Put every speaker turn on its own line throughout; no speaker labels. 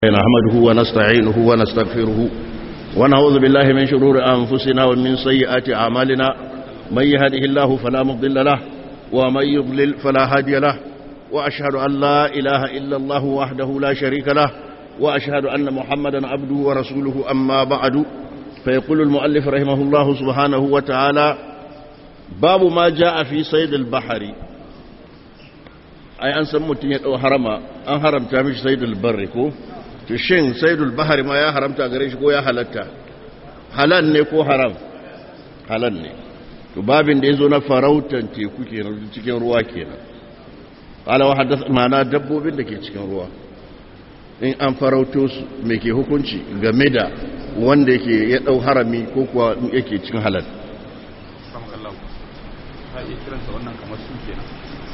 نحمده ونستعينه ونستغفره ونعوذ بالله من شرور أنفسنا ومن سيئات أعمالنا من يهده الله فلا مضل له ومن يضلل فلا هادي له وأشهد أن لا إله إلا الله وحده لا شريك له وأشهد أن محمدا عبده ورسوله أما بعد فيقول المؤلف رحمه الله سبحانه وتعالى باب ما جاء في صيد البحر ai an san mutum ya ɗau harama an haramta mishi saidul barri ko to shin saidul bahari ma ya haramta gare shi ko ya halatta halal ne ko haram halal ne to babin da ya zo na farautan teku kenan cikin ruwa kenan qala wa haddath ma'ana dabbobin da ke cikin ruwa in an farauto su me ke hukunci game da wanda yake ya ɗau harami ko kuwa yake cikin halal
wannan kamar su kenan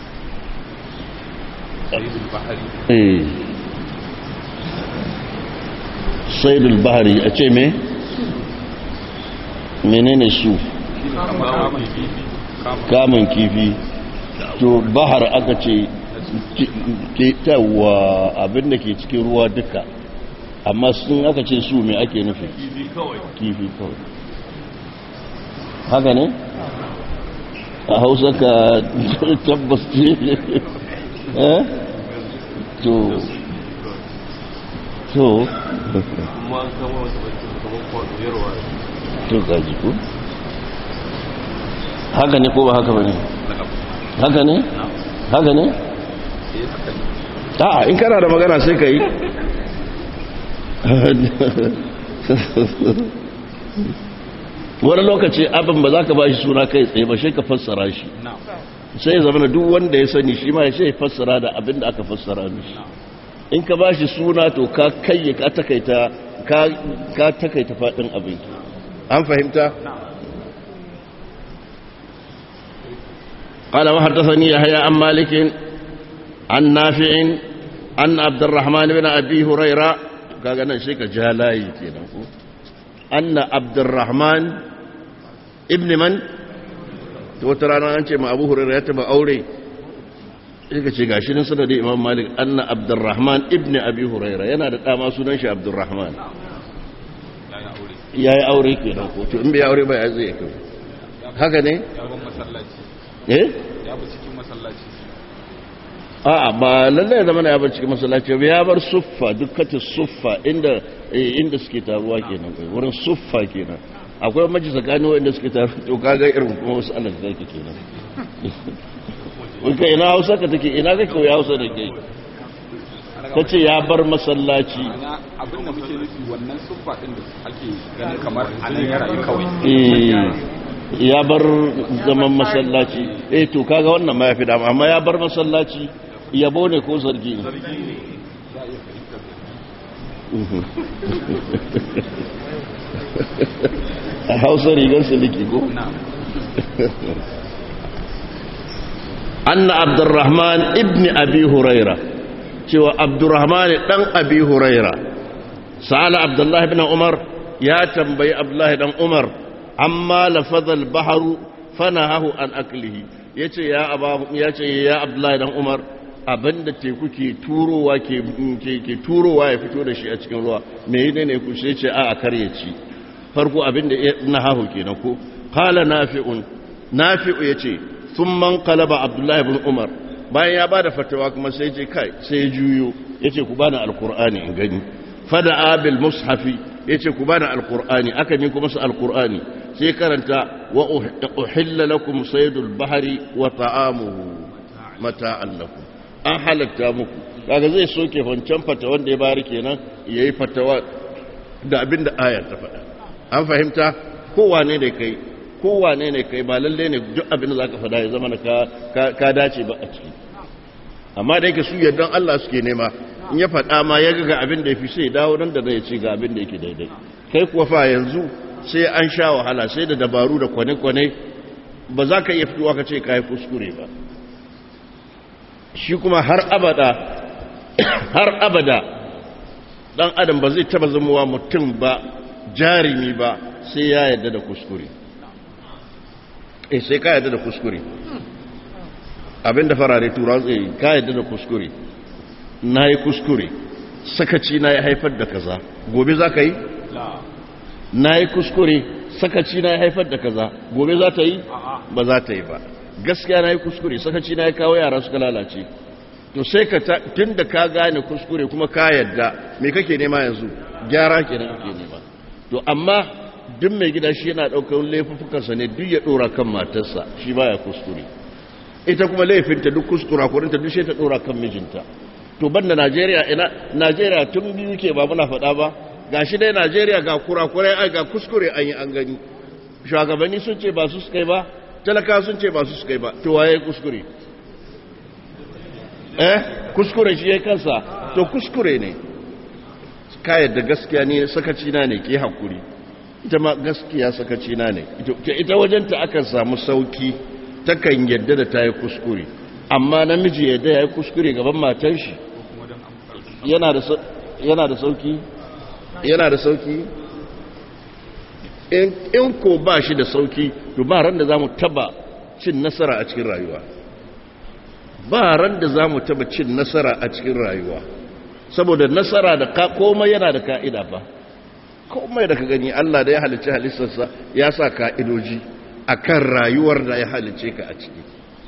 saidul bahari
saidul bahari a ce me menene su kamun kifi to bahar aka ce ketawa abinda ke cikin ruwa duka amma sun aka ce su me ake nufi kifi kawai haka ne a hausa ka tabbas ce to to to gaji ko haka ne ko ba haka ba ne haka ne haka ne a in kana da magana sai ka yi wani lokaci abin ba za ka ba shi suna kai tsaye ba shi ka fassara shi sai ya zama duk wanda ya sani shi ma ya sai fassara da abin da aka fassara mishi in ka ba shi suna to ka kai ka takaita ka takaita faɗin abin an fahimta قال وحدثني يحيى عن مالك عن نافع عن عبد الرحمن بن ابي هريره kaga nan sai ka ja layi kenan ko anna abdurrahman ibn man to wata rana an ce ma abu hurairu ya taba aure sai ka ce gashi nan sanadi imam malik anna abdurrahman ibn abi hurairu yana da dama sunan shi abdurrahman ya yi aure ke nan ko to in bai aure ba ya zai kai haka ne
ya ban masallaci
eh
ya bi cikin masallaci
a'a ba lallai zama ya bar cikin masallaci ba ya bar suffa dukkanin suffa inda inda suke taruwa kenan kai wurin suffa kenan akwai maji tsakanin wanda suke taru to kaga irin kuma wasu Allah da zaki kenan kai ina Hausa ka take ina kake koyi Hausa da kai kace ya bar masallaci
ana abin da muke nufi wannan suffa din da ake ganin kamar anan ya rayu kawai
eh ya bar zaman masallaci eh to kaga wannan ma yafi dama amma ya bar masallaci yabo ne ko zargi ne a hausa rigar siliki ko? anna abdurrahman ibn abi huraira cewa abdurrahman dan abi huraira sa'ala abdullahi ibn umar ya tambayi abdullahi dan umar amma lafazal baharu fanahahu an aklihi yace ya aba yace ya abdullahi dan umar abinda teku ke turowa ke ke turowa ya fito da shi a cikin ruwa me ne ne ku sai ce a karye ci farko abinda na hahu kenan ko qala nafi'un nafi'u yace thumma qalaba abdullahi ibn umar bayan ya bada fatawa kuma sai ce kai sai juyo yace ku bani alqur'ani in gani fada bil mushafi yace ku bani alqur'ani aka min kuma su alqur'ani sai karanta wa uhilla lakum saydul bahri wa ta'amuhu mata'an lakum an halatta muku kaga zai soke wancan fata wanda ya bari kenan yayi fatawa da abinda ayar ta faɗa an fahimta kowane ne kai kowane ne kai ba lalle ne duk abin da zaka faɗa ya zama ka ka dace ba a ciki amma da yake su yardan Allah suke nema in ya faɗa ma ya ga abin da yafi sai dawo nan da zai ce ga abin da yake daidai kai kuwa fa yanzu sai an sha wahala sai da dabaru da kwane-kwane ba za ka iya fitowa ka ce ka yi kuskure ba shi kuma har abada har abada dan adam ba zai taba zamowa mutum ba jarimi ba sai ya yarda da kuskure eh sai ka yarda da kuskure abinda farare tura tsaye ka yadda da kuskure na yi kuskure sakaci na ya haifar da kaza gobe za ka yi
la
na yi kuskure sakaci na ya haifar da kaza gobe za ta yi
a'a
ba za ta yi ba gaskiya na yi kuskure sakaci na ya kawo yara suka lalace to sai ka ta tun da ka gane kuskure kuma ka yadda me kake nema yanzu gyara kenan kake nema to amma duk mai gida shi yana ɗaukar laifuffukansa ne duk ya ɗora kan matarsa shi baya kuskure ita kuma laifinta duk kuskura kurinta duk sai ta ɗora kan mijinta to banda najeriya ina najeriya tun biyu ke ba muna faɗa ba ga shi dai najeriya ga kurakurai ai ga kuskure an yi an gani shugabanni sun ce ba su suka yi ba talaka sun ce ba su suka yi ba to waye kuskure eh kuskure shi ya kansa to kuskure ne ka yadda gaskiya ne sakaci na ne ke hakuri ita ma gaskiya sakaci na ne ita- ita wajenta akan samu sauki takan yadda da ta yi kuskure amma namiji yadda ya yi kuskure gaban matan shi
ko kuma don an
yana da sau- yana da sauki yana da sauki in in ko ba shi da sauki to ba ran da za mu taba cin nasara a cikin rayuwa ba ran da za mu taba cin nasara a cikin rayuwa saboda nasara da ka komai yana da ka'ida ba komai da ka gani Allah da ya halicci halittarsa ya sa ka'idoji akan rayuwar da ya halicce ka a ciki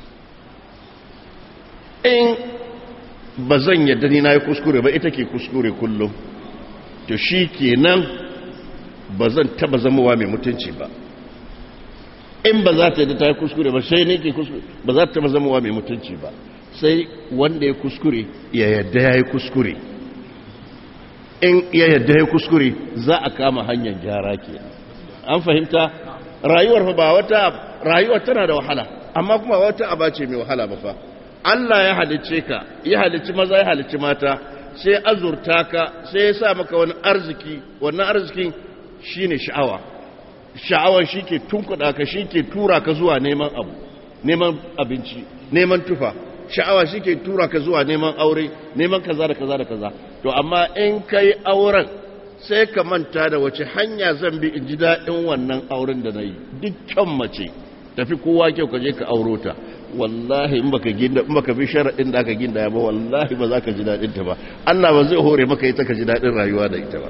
in ba zan yadda ni na yi kuskure ba ita ke kuskure kullum to shi kenan ba zan taba zamowa mai mutunci ba in ba za ta yadda ta yi kuskure ba sai ne ke kuskure ba za ta taba zamowa mai mutunci ba sai wanda ya kuskure ya yadda ya yi kuskure in ya yadda ya kuskure za a kama hanyar gyara ke an fahimta rayuwar fa ba wata rayuwar tana da wahala amma kuma wata aba ce mai wahala ba fa Allah ya halicce ka ya halicci maza ya halicci mata sai azurta ka sai ya sa maka wani arziki wannan arzikin shine sha'awa sha'awar shi ke tunkuɗa ka shi ke tura ka zuwa neman abu neman abinci neman tufa sha'awa shi ke tura ka zuwa neman aure neman kaza da kaza da kaza to amma in kai auren sai ka manta da wace hanya zan bi in ji daɗin wannan auren da na yi dukkan mace tafi kowa kyau ka je ka auro ta wallahi in baka ginda in baka bi sharaɗin da aka ginda ba wallahi ba za ka ji daɗin ta ba Allah ba zai hore maka ita ka ji daɗin rayuwa da ita ba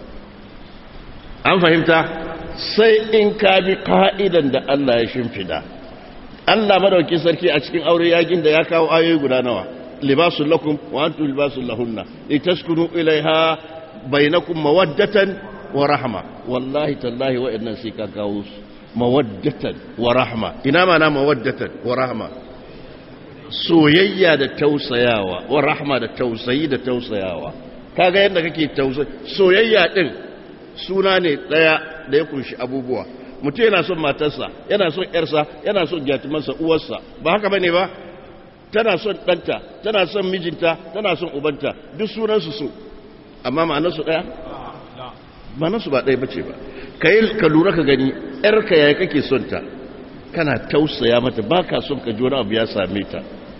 an fahimta sai in ka bi ka'idan da Allah ya shimfida Allah madauki sarki a cikin aure yakin da ya kawo ayoyi guda nawa libasul lakum wa antum libasul lahunna litaskunu ilaiha bainakum mawaddatan wa rahma wallahi tallahi wa innan sai ka kawo su mawaddatan wa rahma ina mana mawaddatan wa rahma soyayya da tausayawa wa rahma da tausayi da tausayawa kaga yadda kake tausayi soyayya din suna ne daya da ya kunshi abubuwa mutum yana son matarsa yana son yarsa yana son gyatumarsa uwarsa ba haka bane ba tana son ɗanta tana son mijinta tana son ubanta duk sunansu so amma ma'anarsu ɗaya ma'anarsu ba ɗaya bace ba ka yi ka lura ka gani yarka yaya kake son ta kana tausaya mata ba ka son ka ji wani abu ya same ta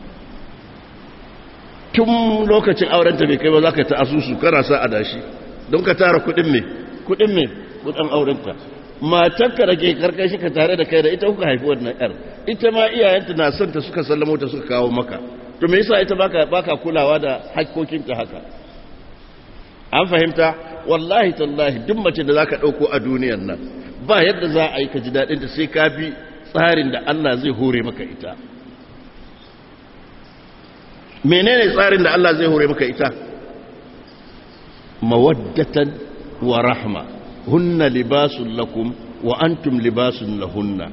tun lokacin aurenta bai kai ba za ka ta asusu kana sa adashi don ka tara kuɗin me kuɗin me kuɗin aurenta matarka da ke karkashi ka tare da kai da ita kuka haifi wannan yar ita ma iyayenta na son ta suka sallamo ta suka kawo maka to me yasa ita baka baka kulawa da hakkokinta haka an fahimta wallahi tallahi duk mace da zaka dauko a duniyar nan ba yadda za a yi ka ji dadin ta sai ka bi tsarin da Allah zai hore maka ita menene tsarin da Allah zai hore maka ita mawaddatan wa rahma hunna libasun lakum wa antum libasun lahunna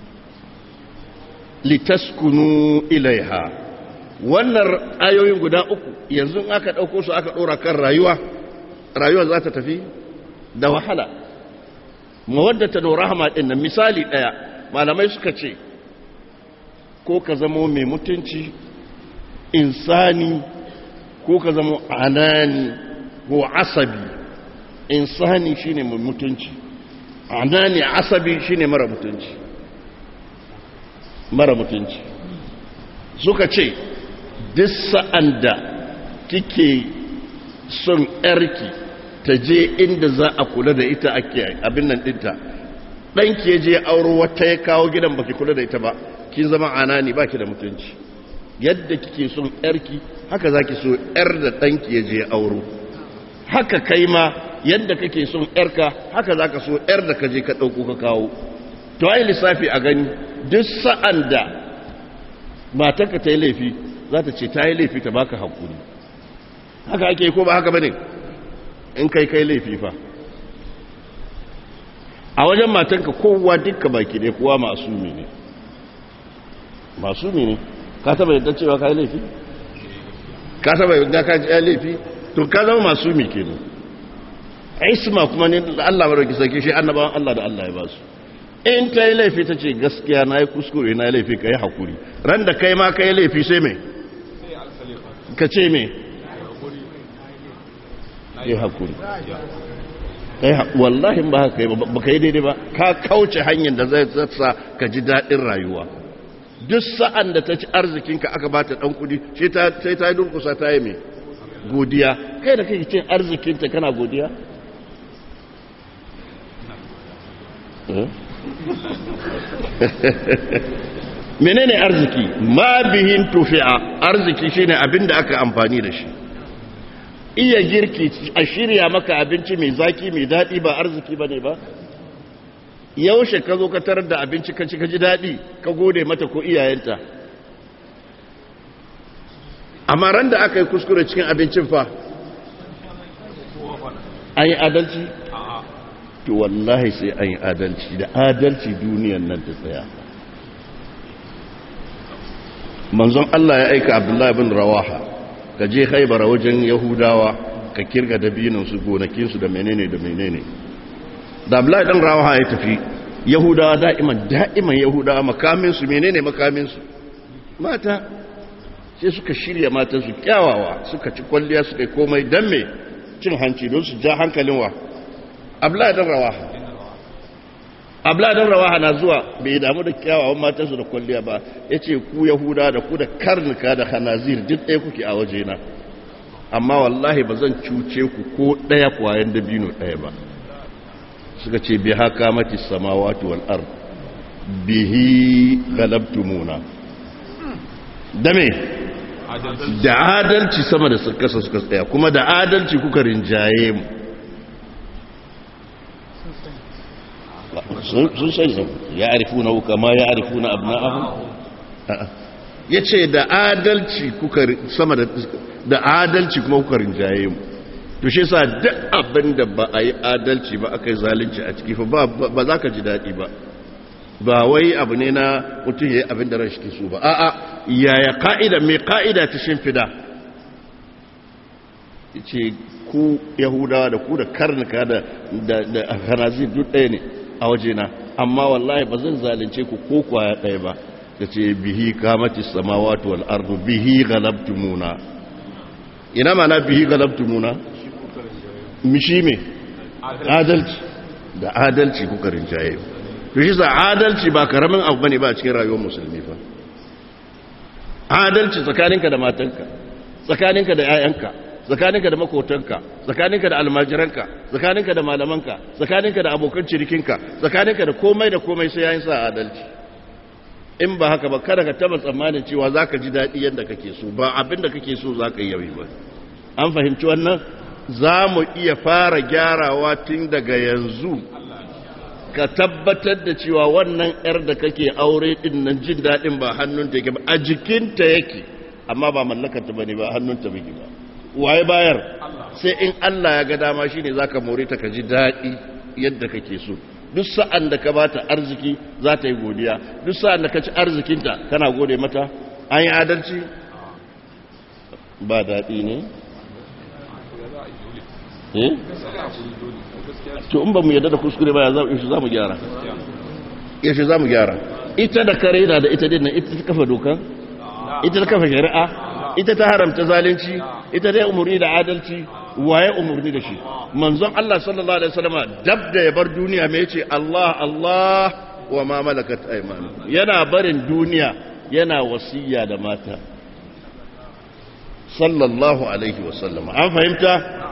litaskunu ilaiha wannan ayoyin guda uku yanzu aka ɗauko su aka ɗora kan rayuwa rayuwa za ta tafi da wahala mawaddata da rahama ɗin nan misali ɗaya malamai suka ce ko ka zamo mai mutunci insani ko ka zamo anani ko asabi insani shine mai mutunci anani asabi shine mara mutunci mara mutunci suka ce duk sa'an da kike son yarki ta je inda za a kula da ita ake abin nan dinta ɗanki ya je auro wata ya kawo gidan baki kula da ita ba kin zama anani baki da mutunci yadda kike son yarki haka zaki so yar da ɗanki ya je auro haka kai ma yadda kake son yarka haka za ka so yar da ka je ka ɗauko ka kawo to ai lissafi a gani duk sa'an da matarka ta yi laifi za ta ce ta yi laifi ta baka hakuri haka ake ko ba haka bane in kai kai laifi fa a wajen matanka kowa dukka baki ne kowa masumi ne masumi ne ka taba yadda cewa ka yi laifi ka taba yadda ka ji laifi to ka zama masumi kenan isma kuma ne Allah baraki sake shi annabawan Allah da Allah ya ba su in ta yi laifi ta ce gaskiya na yi kuskure na yi laifi ka yi hakuri ran da kai ma ka yi laifi sai mai ka ce mai yi hakuri wallahi ba haka yi ba ka yi daidai ba ka kauce hanyar da zai sa ka ji daɗin rayuwa duk sa'an da ta ci arzikinka aka ba ta ɗan kudi sai ta yi durkusa ta yi mai godiya kai da kai cin arzikinta kana godiya menene arziki ma bihin tufi'a arziki shine abin da aka amfani da shi iya girki a shirya maka abinci mai zaki mai daɗi ba arziki ba ne ba yaushe ka zo ka tarar da abinci ka ci ka ji daɗi ka gode mata ko iyayenta amma ran da aka yi kuskure cikin abincin fa an yi adalci to wallahi sai an yi adalci da adalci duniyan nan ta tsaya manzon Allah ya aika abdullahi bin rawaha ka je haibara wajen yahudawa ka kirga dabinansu gonakinsu da menene da menene da abdullahi dan rawaha ya tafi yahudawa da'iman da'iman yahudawa makaminsu menene makaminsu mata sai suka shirya matansu kyawawa suka ci kwalliya suka yi komai don me cin hanci don su ja hankalin wa abdullahi dan rawaha abdullahi dan rawaha na zuwa bai damu da kyawawan matansu da kwalliya ba ya ce ku yahuda da ku da karnuka da hanazir duk ɗaya kuke a wajena amma wallahi ba zan cuce ku ko ɗaya kwayan dabino ɗaya ba suka ce bi haka mati samawati wal ard bihi galabtumuna da me da adalci sama da kasa suka tsaya kuma da adalci kuka rinjaye mu sun sanya ya arifu na wuka ma ya arifu na abu na ya ce da adalci kuka sama da adalci kuma kuka rinjaye mu to shi sa duk abin da ba a yi adalci ba aka yi zalunci a ciki ba za ka ji daɗi ba ba wai abu ne na mutum ya yi abin da rashi ke so ba a'a yaya ka'ida mai ka'ida ta shimfida ce ku yahudawa da ku da karnuka da hanazir duk ɗaya ne a wajena amma wallahi ba zan zalunce ku ko kwaya ɗaya ba da ce bihi kamati samawati wal ardu bihi galabtumuna ina mana bihi galabtumuna mishi me adalci da adalci kuka rinjaye to shi sa adalci ba karamin abu bane ba a cikin rayuwar musulmi fa adalci tsakaninka da matanka tsakaninka da 'ya'yanka tsakaninka da makotanka tsakaninka da almajiranka tsakaninka da malamanka tsakaninka da abokan cirikinka tsakaninka da komai da komai sai yayin sa adalci in ba haka ba kada ka taba tsammanin cewa zaka ji daɗi yadda kake so ba abin da kake so zaka yi yawi ba an fahimci wannan za mu iya fara gyarawa tun daga yanzu ka tabbatar da cewa wannan 'yar da kake aure din nan jin daɗin ba hannunta yake ba a jikinta yake amma ba mallakarta ba ne ba hannunta biki ba waye bayar sai in Allah ya ga dama shine zaka more ta ka ji daɗi yadda kake so duk sa'an da ka bata arziki za ta yi godiya duk sa'an da ka ci arzikinta kana gode mata an yi adalci ba daɗi ne eh to in ba mu yadda da kuskure ba ya za mu gyara yaushe za mu gyara ita da kare na da ita dinnan ita ta kafa dokan ita ta kafa shari'a ita ta haramta zalunci ita dai umarni da adalci waye umarni da shi manzon Allah sallallahu alaihi wasallam dab da ya bar duniya me yace Allah Allah wa ma malakat aymanukum yana barin duniya yana wasiya da mata sallallahu alaihi wasallam an fahimta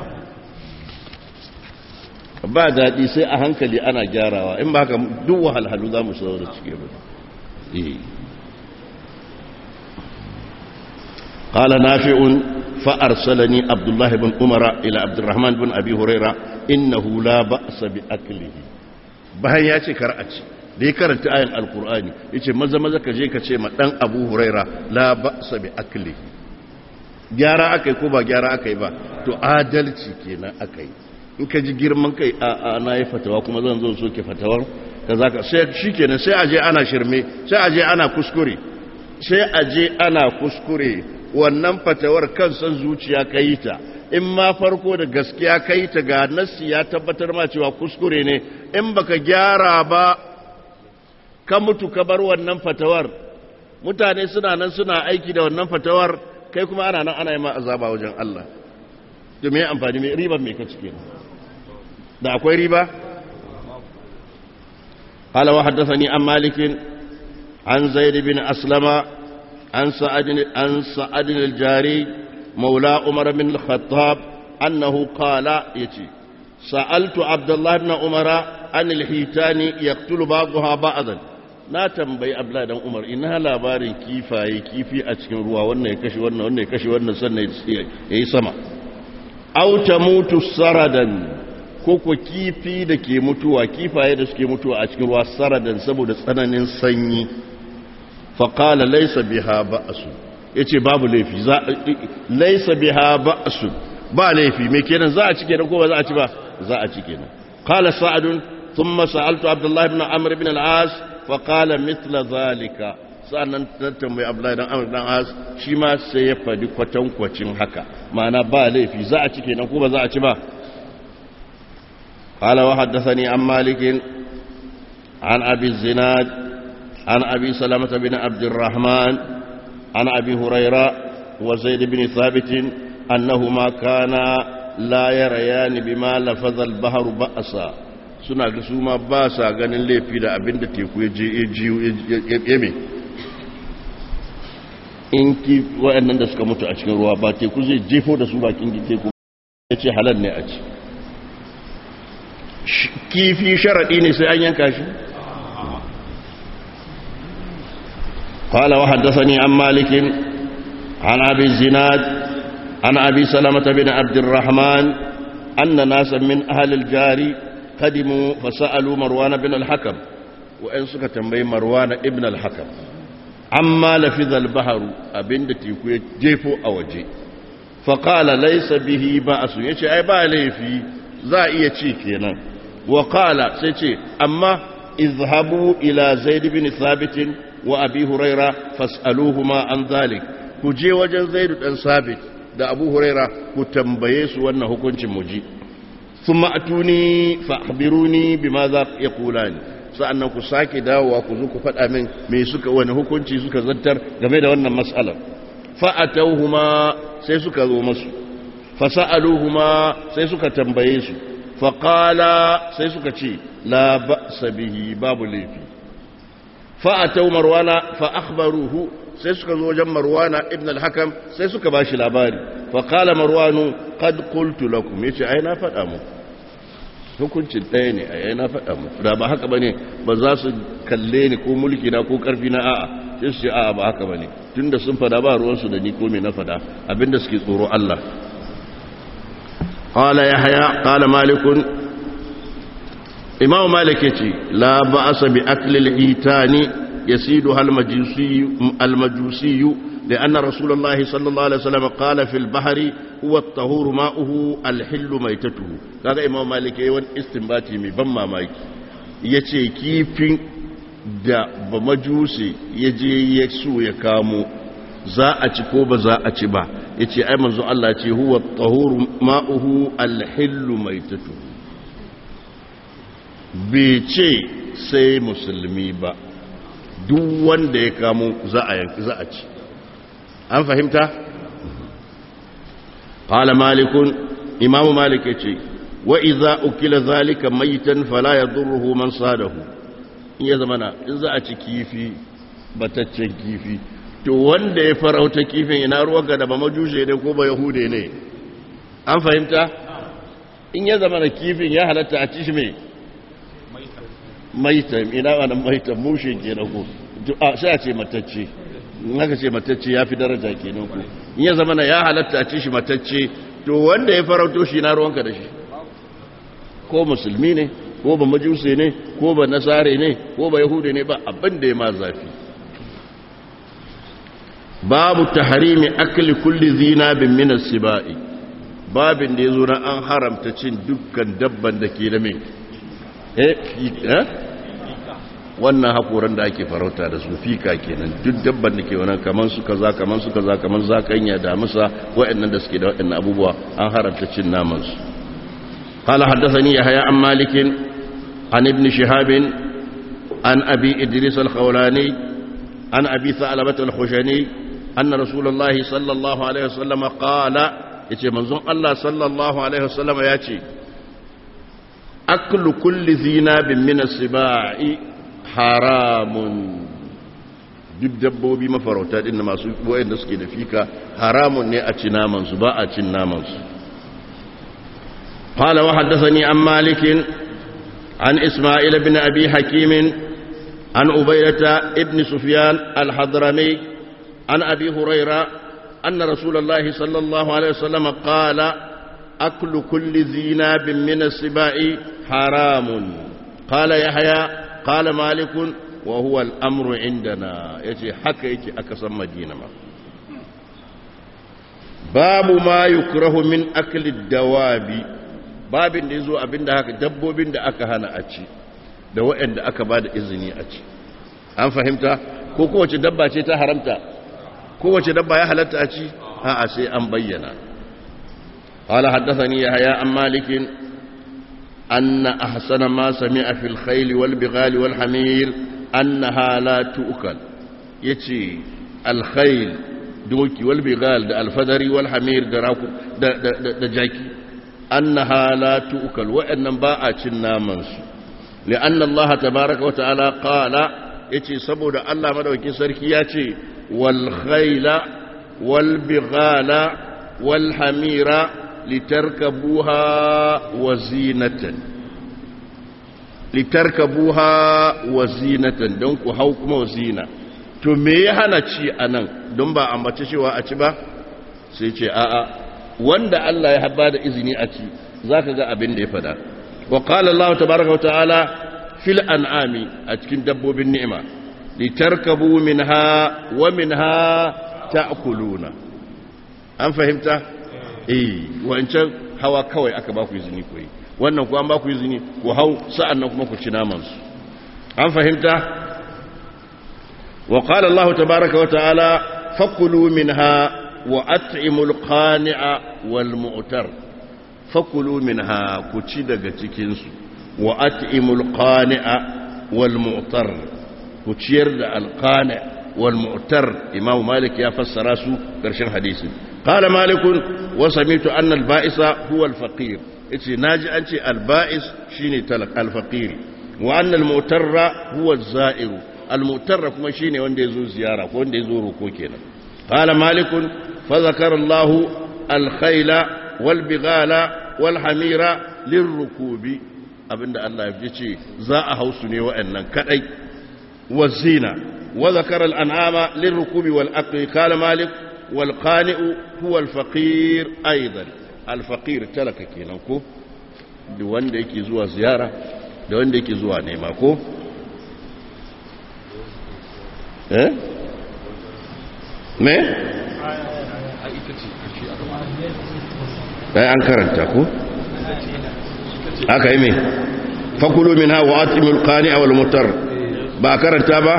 ba daɗi sai a hankali ana gyarawa in ba haka duk wahalhalu za mu saurara cike ba قال نافع فأرسلني عبد الله بن عمر إلى عبد الرحمن بن أبي هريرة إنه لا بأس بأكله bayan ya ce kar a ci da ya karanta ayin alkur'ani ya ce maza maza ka je ka ce ma ɗan abu huraira la ba sa bi akli gyara aka yi ko ba gyara aka yi ba to adalci kenan aka yi in ka ji girman kai a na yi fatawa kuma zan zo soke fatawar ka za ka sai shi kenan sai aje ana shirme sai aje ana kuskure sai aje ana kuskure wannan fatawar kan san zuciya ka yi ta in ma farko da gaskiya ka yi ta ga nassi ya tabbatar ma cewa kuskure ne in baka gyara ba ka mutu ka bar wannan fatawar mutane suna nan suna aiki da wannan fatawar kai kuma ana nan ana yi ma azaba wajen Allah to me amfani me riba me ka cike da akwai riba قال وحدثني عن مالك عن زيد بن أسلم عن سعد عن سعد الجاري مولى عمر بن الخطاب أنه قال يتي سألت عبد الله بن عمر عن الحيتان يقتل بعضها بعضا na tambayi abdullahi dan umar ina labarin kifaye kifi a cikin ruwa wannan ya kashe wannan wannan ya kashe wannan sannan ya yi sama aw tamutu saradan ko ko kifi da ke mutuwa kifaye da suke mutuwa a cikin ruwa saradan saboda tsananin sanyi fa qala laysa biha ba'su yace babu laifi za laysa biha ba'su ba laifi me kenan za a ci kenan ko ba za a ci ba za a ci kenan qala sa'adun thumma sa'altu abdullah ibn amr ibn al-as faƙala mitla zalika sa'annan tambayi abdullahi dan amur dan as shi ma sai ya faɗi kwatankwacin haka ma'ana ba laifi za a ci kenan ko ba za a ci ba qala wa haddathani an malikin an abi zinad an abi salamata bin abdurrahman an abi huraira wa zaid bin thabit annahuma kana la yarayani bima lafaza al-bahru ba'sa suna ga su ma ba sa ganin laifi da abin da teku ya je ya yame in ki waɗannan da suka mutu a cikin ruwa ba teku zai jefo da su bakin teku ya ce halal ne a ci kifi sharaɗi ne sai an yanka shi قال وحدثني عن مالك عن أبي الزناد عن أبي سلمة بن عبد الرحمن أن ناسا من أهل الجاري قدموا فسألوا مروان بن الحكم وإن سكا تنبي مروان ابن الحكم عما لفظ البحر أبن تيكو جيفو أوجي فقال ليس به بأس يشي أي بالي في زائية شيكينا وقال سيشي أما اذهبوا إلى زيد بن ثابت وأبي هريرة فاسألوهما عن ذلك كجي وجن زيد بن ثابت da abu huraira ku tambaye su wannan hukuncin muji sun ma'atuni fa'abiruni bi ma za ya kula ni sa'annan ku sake dawowa ku zo ku faɗa min mai suka wani hukunci suka zantar game da wannan matsalar fa'atauhuma sai suka zo masu fasa'aluhuma sai suka tambaye su faƙala sai suka ce la ba sabihi babu laifi fa'atau marwana fa'akbaruhu sai suka zo wajen marwana ibn al-hakam sai suka ba shi labari faƙala marwanu kad qultu lakum yace ai na faɗa mu hukuncin ɗaya ne ai na faɗa mu da ba haka bane ba za su kalle ni ko mulki na ko ƙarfi na a'a sai su ce a'a ba haka bane tunda sun faɗa ba ruwan su da ni ko me na faɗa abinda suke tsoro Allah qala yahya qala malikun imam malik yace la ba'asa bi akli al-itani يسيدها المجوسي, المجوسي لأن رسول الله صلى الله عليه وسلم قال في البحر هو الطهور ماؤه الحل ميتته هذا إمام مالك يوان استنباتي من بما مايك yace kifin da ba majusi ya je ya su ya kamo za a ci ko ba za a ci ba ya ce ai manzo Allah ce huwa tahuru ma'uhu alhillu maitatu bai ce sai musulmi ba duk wanda ya kamo za a yanki za a ci an fahimta qala malikun imamu malik yace wa idza ukila zalika mayitan fala yadurruhu man sadahu in ya zamana in za a ci kifi bataccen kifi to wanda ya farauta kifin ina ruwanka da ba majushe ne ko ba yahude ne an fahimta in ya zamana kifin ya halatta a ci shi mai maita ina wannan maita mushe ke na ko sai a ce matacce naka ce matacce ya fi daraja kenan ku in ya zama na ya halatta a ci shi matacce to wanda ya farauto shi na ruwanka da shi ko musulmi ne ko ba majusi ne ko ba nasare ne ko ba yahudi ne ba abin da ya ma zafi babu taharimi akli kulli zinabin min as-sibai babin da yazo na an haramta cin dukkan dabban da ke da me eh eh wannan hakoran da ake farauta da su fika kenan duk dabban da ke wannan kaman su kaza kaman su kaza kaman zakanya da musa waɗannan da suke da waɗannan abubuwa an haramta cin naman su قال حدثني يحيى عن مالك عن ابن شهاب عن أبي إدريس الخولاني عن أبي ثعلبة الخشني أن رسول الله صلى الله عليه وسلم قال يتي منظوم الله صلى الله عليه وسلم ياتي أكل كل ذي ناب من السباع حرام duk dabbobi mafarauta din masu wayanda suke da fika haramun ne a ci naman su ba a cin naman su قال وحدثني عن مالك عن إسماعيل بن أبي حكيم عن أبيلة ابن سفيان الحضرمي عن أبي هريرة أن رسول الله صلى الله عليه وسلم قال أكل كل ذي ناب من السباع حرام قال يحيى قال مالك وهو الأمر عندنا يجي حكى يجي أكسم مدينة باب ما يكره من أكل الدواب babin da ya zo abin da haka dabbobin da aka hana a ci da waɗanda aka ba da izini a ci an fahimta ko kowace dabba ce ta haramta kowace dabba ya halatta a ci a sai an bayyana قال حدثني يحيى عن مالك أن أحسن ما سمع في الخيل والبغال والحمير أنها لا تؤكل يتي الخيل دوكي والبغال دا الفدري والحمير دا, دا, دا, دا, دا جاكي أنها لا تؤكل وإن باء نامنس لأن الله تبارك وتعالى قال يتي سبود الله مدوكي سركي يتي والخيل والبغال والحمير لتركبوها وزينة لتركبوها وزينة دونك هوكم وزينة to me ya hana ci anan don ba ambace cewa a ci ba sai ce a'a wanda Allah ya haɓa da izini a ci za ka ga abin da ya fada wa ƙala Allah ta baraka wa ta'ala fil an'ami a cikin dabbobin ni'ima litarkabu minha wa minha ta'kuluna an fahimta eh wancan hawa kawai aka ba ku izini ku yi wannan ku an ba ku izini ku hau sa'annan kuma ku ci naman su an fahimta wa qala Allah tabaaraka wa ta'ala fakulu minha وأطعموا القانع والمؤتر فكلوا منها كتشي daga cikin su وأطعموا القانع والمؤتر كتشير da القانع والمؤتر إمام مالك يا فسر su karshen hadisin قال مالك وسمعت أن البائس هو الفقير yace naji an ce alba'is shine talak alfaqir wa anna almu'tarra huwa az-za'ir almu'tarra kuma shine wanda yazo ziyara ko wanda yazo roko kenan qala malikun فذكر الله الخيل والبغال والحمير للركوب abinda Allah ya ce za a hausu ne wa'annan kadai wazina wa zakara al'an'ama lirrukubi wal aqli qala malik wal qani'u huwa al faqir aidan al faqir talaka kenan ko da wanda yake zuwa ziyara da wanda yake zuwa nema ko eh me sai an karanta ko aka yi mai fakulu min ha wa atimul qani wal mutar ba karanta ba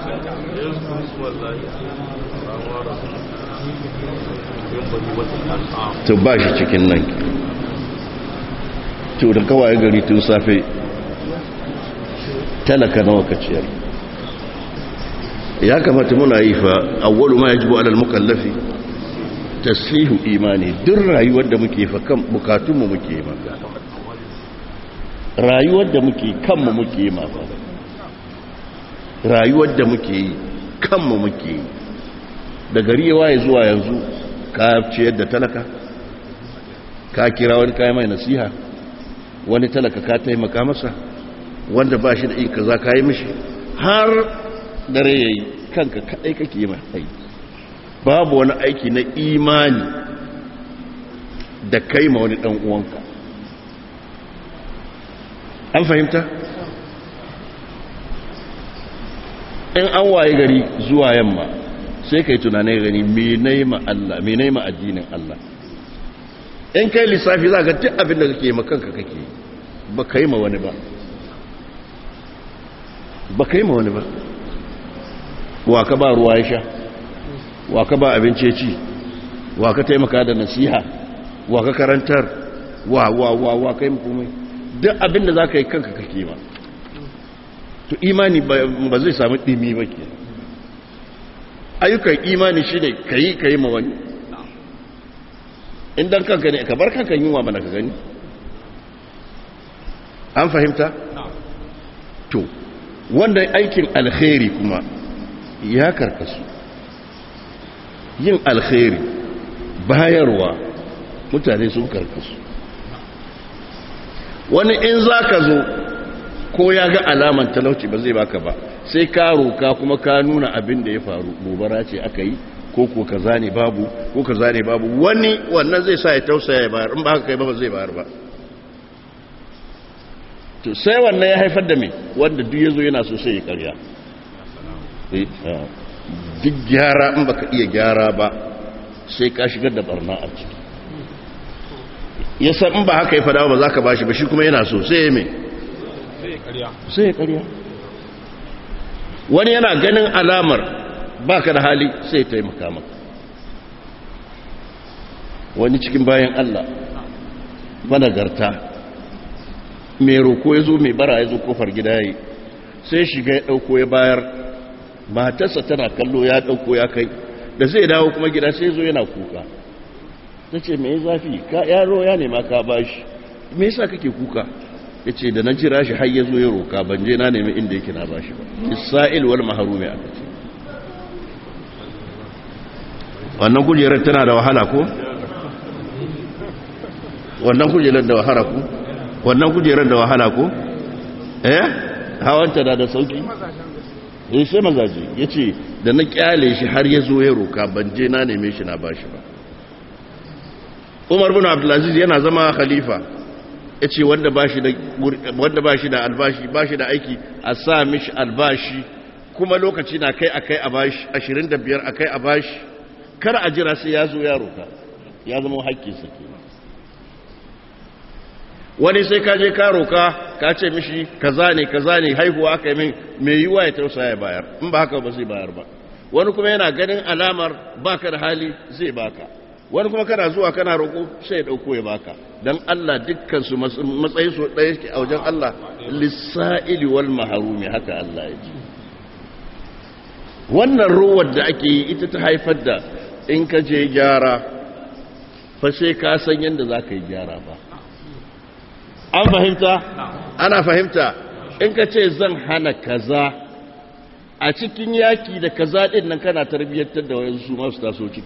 to ba shi cikin nan to da kawai gari tun safe talaka nawa ka ciyar ya kamata muna yi fa awwalu ma yajibu alal mukallafi tasihu imani duk rayuwar da muke fa kan bukatunmu muke ma rayuwar da muke kanmu muke ma fa rayuwar da muke yi kanmu muke yi da gari ya waye zuwa yanzu ka ciyar da talaka ka kira wani kayan mai nasiha wani talaka ka taimaka masa wanda ba shi da in kaza ka yi mishi har dare yayi kanka kadai kake yi mai aiki babu wani aiki na imani da kai ma wani dan uwanka an fahimta in an waye gari zuwa yamma sai kai tunanin gani menai ma Allah menai ma addinin Allah in kai lissafi za ga duk abin da kake ma kanka kake ba kai ma wani ba ba kai ma wani ba wa ka ba ruwa ya sha wa ka ba abinci ci wa ka taimaka da nasiha wa ka karantar wa wa wa wa kai komai duk abin da za ka yi kanka kake ma to imani ba zai samu ɗimi ba ke ayyukan imani shi ne ka yi ka yi ma wani indan kanka ne ka bar kanka yunwa mana ka gani an fahimta? to wanda aikin alkhairi kuma ya karkasu yin alkhairi bayarwa mutane sun karkasu wani in za ka zo ko ya ga alaman talauci ba zai baka ba sai ka roka kuma ka nuna abin da ya faru gobara ce aka yi ko ko kaza ne babu ko kaza ne babu wani wannan zai sa ya tausaya ya bayar in ba haka kai ba zai bayar ba to sai wannan ya haifar da me wanda duk yazo yana so sai ya karya duk gyara in baka iya gyara ba sai ka shigar da barna a ciki yasa in ba haka ya fada ba za ka bashi ba shi kuma yana so sai ya me sai ya karya wani yana ganin alamar baka da hali sai ya taimaka maka wani cikin bayan Allah managarta mai roko ya zo mai bara ya zo kofar gida ya yi sai shiga ya ɗauko ya bayar matarsa tana kallo ya ɗauko ya kai da zai dawo kuma gida sai zo yana kuka ta ce mai zafi ka yaro ya nema ka bashi me yasa kake kuka ya ce da na jira shi har ya zo ya roka ban je na nemi inda yake na bashi ba isra'il wal maharumi aka ce wannan kujerar tana da wahala ko wannan kujerar da wahala ko wannan kujerar da wahala ko eh hawanta da da sauki eh sai mazaje yace da na kyale shi har ya zo ya roka ban je na neme shi na bashi ba Umar bin Abdulaziz yana zama khalifa ya ce wanda ba shi da albashi ba shi da aiki a sa mishi albashi kuma lokaci na kai a kai a bashi ashirin da biyar a kai a bashi kar a jira sai ya zo ya roka ya zama haƙƙinsa ke wani sai ka je ka roka ka ce mishi kaza ne kaza ne haihuwa aka yi min mai yiwa ya tausa ya bayar in ba haka ba zai bayar ba wani kuma yana ganin alamar baka da hali zai baka wani kuma kana zuwa kana roƙo sai ya ɗauko ya baka don Allah dukkansu matsayi su ɗaya ke a wajen Allah lissa'ili wal maharumi haka Allah ya ce wannan ruwar da ake yi ita ta haifar da in ka je gyara fa sai ka san yadda za ka yi gyara ba an fahimta ana fahimta in ka ce zan hana kaza a cikin yaki da kaza ɗin nan kana tarbiyyantar da wayansu su masu taso ciki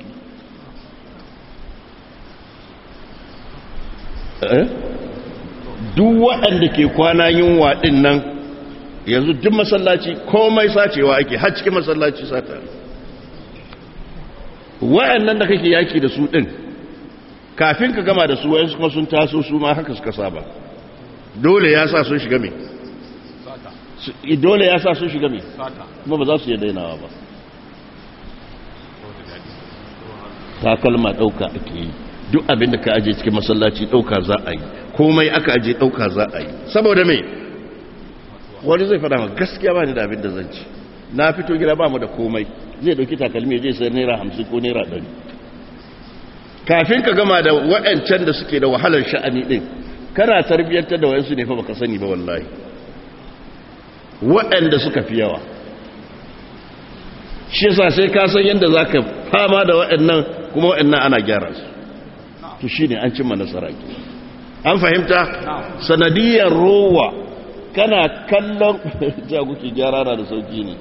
duk waɗanda ke kwana yunwa ɗin nan yanzu duk masallaci komai sacewa ake har cikin masallaci sata waɗannan da kake yaki da su ɗin kafin ka gama da su wayansu kuma sun taso su ma haka suka saba dole ya sa sun shiga me dole ya sa sun shiga me kuma ba za su yi dainawa ba takalma ɗauka ake yi duk abin da ka aje cikin masallaci ɗauka za a yi komai aka aje ɗauka za a yi saboda mai wani zai fada ma gaskiya ba ni da abin da zan ci na fito gida ba mu da komai zai ɗauki takalmi zai sayar naira hamsin ko naira ɗari kafin ka gama da waɗancan da suke da wahalar sha'ani ɗin kana tarbiyyantar da wayansu ne fa baka sani ba wallahi waɗanda suka fi yawa shi yasa sai ka san yadda za ka fama da waɗannan kuma waɗannan ana gyara su to shi ne an cimma nasara ke an fahimta sanadiyar rowa kana kallon jaguki gyara na da sauki ne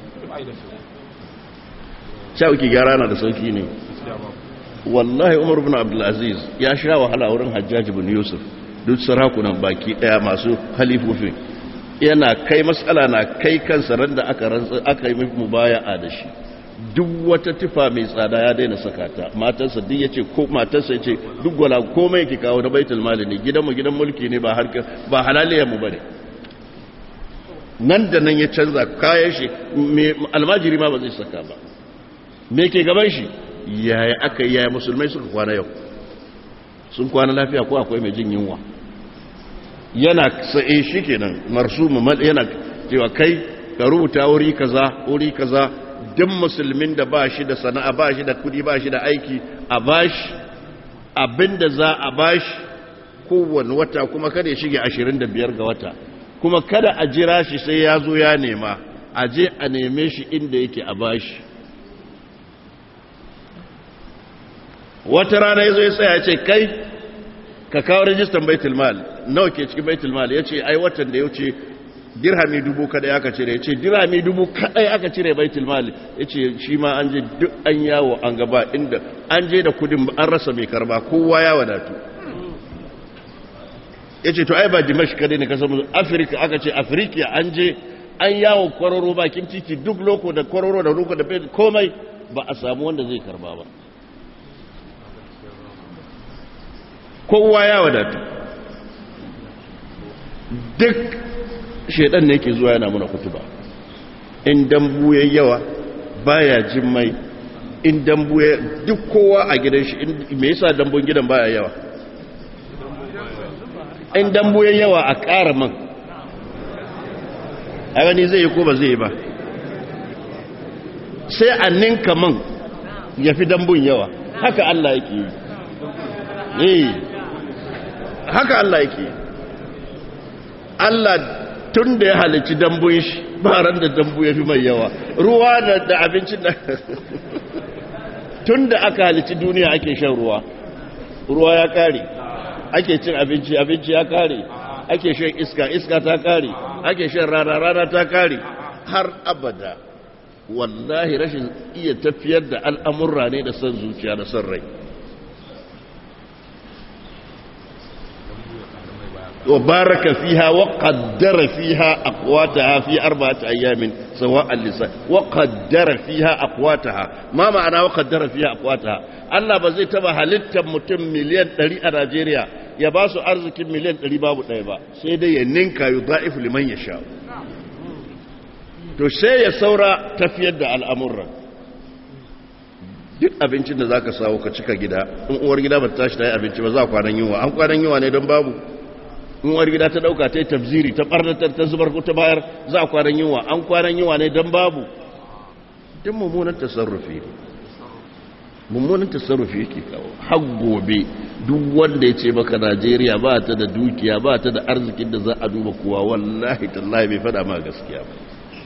jaguki gyara na da sauki ne wallahi umar bin abdulaziz ya sha wahala wurin hajjaji bin yusuf duk sarakunan baki daya masu halifofin yana kai matsala na kai kansa ran da aka yi mubaya'a da shi duk wata tufa mai tsada ya daina saka ta matarsa duk ya ce ko matarsa ya ce duk gwala komai yake kawo na baitul mali ne gidanmu gidan mulki ne ba harkar ba halaliyarmu ba ne nan da nan ya canza kayan shi almajiri ma ba zai saka ba me ke gaban shi yaya aka yi yaya musulmai suka kwana yau sun kwana lafiya ko akwai mai jin yunwa yana sa'e shi kenan marsu yana cewa kai ka rubuta wuri kaza wuri kaza duk musulmin da ba shi da sana'a ba shi da kudi ba shi da aiki a bashi abinda za a bashi kowane wata kuma kada ya shige 25 ga wata kuma kada a jira shi sai ya zo ya nema a je a neme shi inda yake a bashi wata rana ya zo ya tsaya ce kai ka kawo rajistan baitul mal nawa ke cikin baitul mal ya ce ai watan da ya wuce dirhami dubu kadai aka cire ya ce dirhami dubu kadai aka cire baitul mal ya ce shi ma an je duk an yawo an gaba inda an je da kudin an rasa mai karba kowa ya wadatu ya ce to ai ba dimash kadai ne kasar afirka aka ce afirka an je an yawo kwararo bakin titi duk loko da kwararo da ruka da komai ba a samu wanda zai karba ba kowa ya wadatu duk shaidan ne ke zuwa yana muna kutuba in dambu ya yawa baya jin mai in dambu ya duk kowa a gidan shi me yasa dambun gidan baya yawa in dambu ya yawa a ƙara man a gani zai yi ko ba zai yi ba sai a ninka man ya fi dambun yawa haka Allah yake yi haka Allah yake Allah tun da ya halici dambun shi ba ran da dambu ya fi mai yawa ruwa da abincin da tun da aka halici duniya ake shan ruwa ruwa ya kare ake cin abinci abinci ya kare ake shan iska iska ta kare ake shan rana rana ta kare har abada wallahi rashin iya tafiyar da al'amurra ne da son zuciya da son rai وبارك فيها وقدر فيها أقواتها في أربعة أيام سواء اللسان وقدر فيها أقواتها ما معنى وقدر فيها أقواتها الله بزي تبا هلتا متم مليون تري نيجيريا يباسو أرزك مليون تري بابو تايبا سيدي يننكا يضاعف لمن يشاء to sai ya saura tafiyar da al'amuran duk abincin da za ka sawo ka cika gida in uwar gida ba ta tashi ta yi abinci ba za a kwanan yunwa an kwanan yunwa ne don babu in uwar gida ta dauka ta yi tafziri ta barnatar ta zubar ko ta bayar za a kwanan yunwa an kwanan yunwa ne don babu duk mummunan tasarrufi ne mummunan tasarrufi yake kawo har gobe duk wanda ya ce maka najeriya ba ta da dukiya ba ta da arzikin da za a duba kowa wallahi tallahi bai fada ma gaskiya ba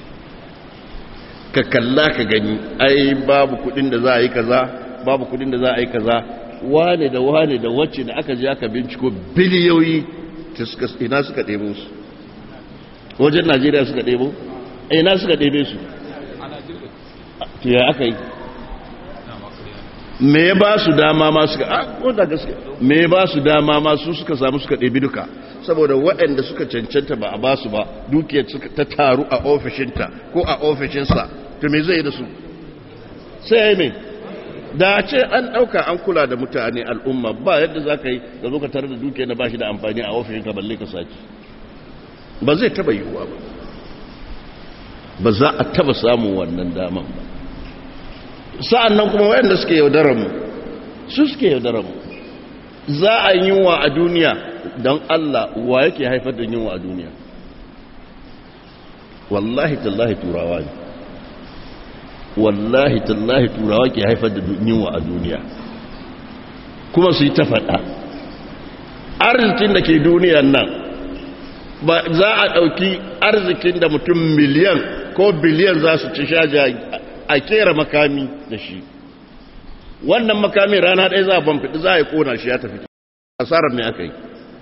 ka kalla ka gani ai babu kudin da za a yi kaza babu kudin da za a yi kaza wane da wane da wacce da aka je aka binciko biliyoyi ina suka ɗebo su wajen najeriya suka ɗebo ina suka ɗebe su to ya aka yi me ya ba su dama ma suka a wanda gaske me ya ba su dama ma su suka samu suka ɗebi duka saboda waɗanda suka cancanta ba a ba su ba dukiyar ta taru a ofishinta ko a ofishinsa to me zai da su sai mai da ce an ɗauka an kula da mutane al'umma ba yadda za ka yi da zo ka tare da dukiyar da ba shi da amfani a ofishinka balle ka sace ba zai taba yiwuwa ba ba za a taba samun wannan daman ba sa'an nan kuma waɗanda suke yaudararmu su suke yaudararmu za a yi yunwa a duniya don Allah wa yake haifar da yunwa a duniya wallahi tallahi turawa ne wallahi tallahi turawa ke haifar da yunwa a duniya kuma su yi ta faɗa arzikin da ke duniyan nan ba za a ɗauki arzikin da mutum miliyan ko biliyan za su ci shaja a kera makami da shi wannan makami rana ɗaya za a banfiɗi za a yi ƙona shi ya tafi asarar mai aka yi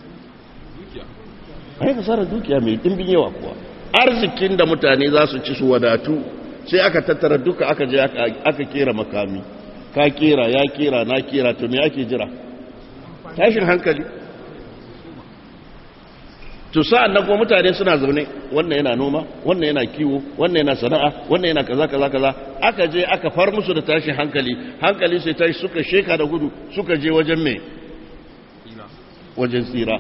a yi asarar dukiya mai ɗimbin yawa kuwa arzikin da mutane za su ci su wadatu sai aka tattara duka aka je aka kera makami ka kera ya kera na kera to me ake jira tashin hankali to sa'an nan kuma mutane suna zaune wannan yana noma wannan yana kiwo wannan yana sana'a wannan yana kaza kaza kaza aka je aka far musu da tashin hankali hankali sai tashi suka sheka da gudu suka je wajen me wajen tsira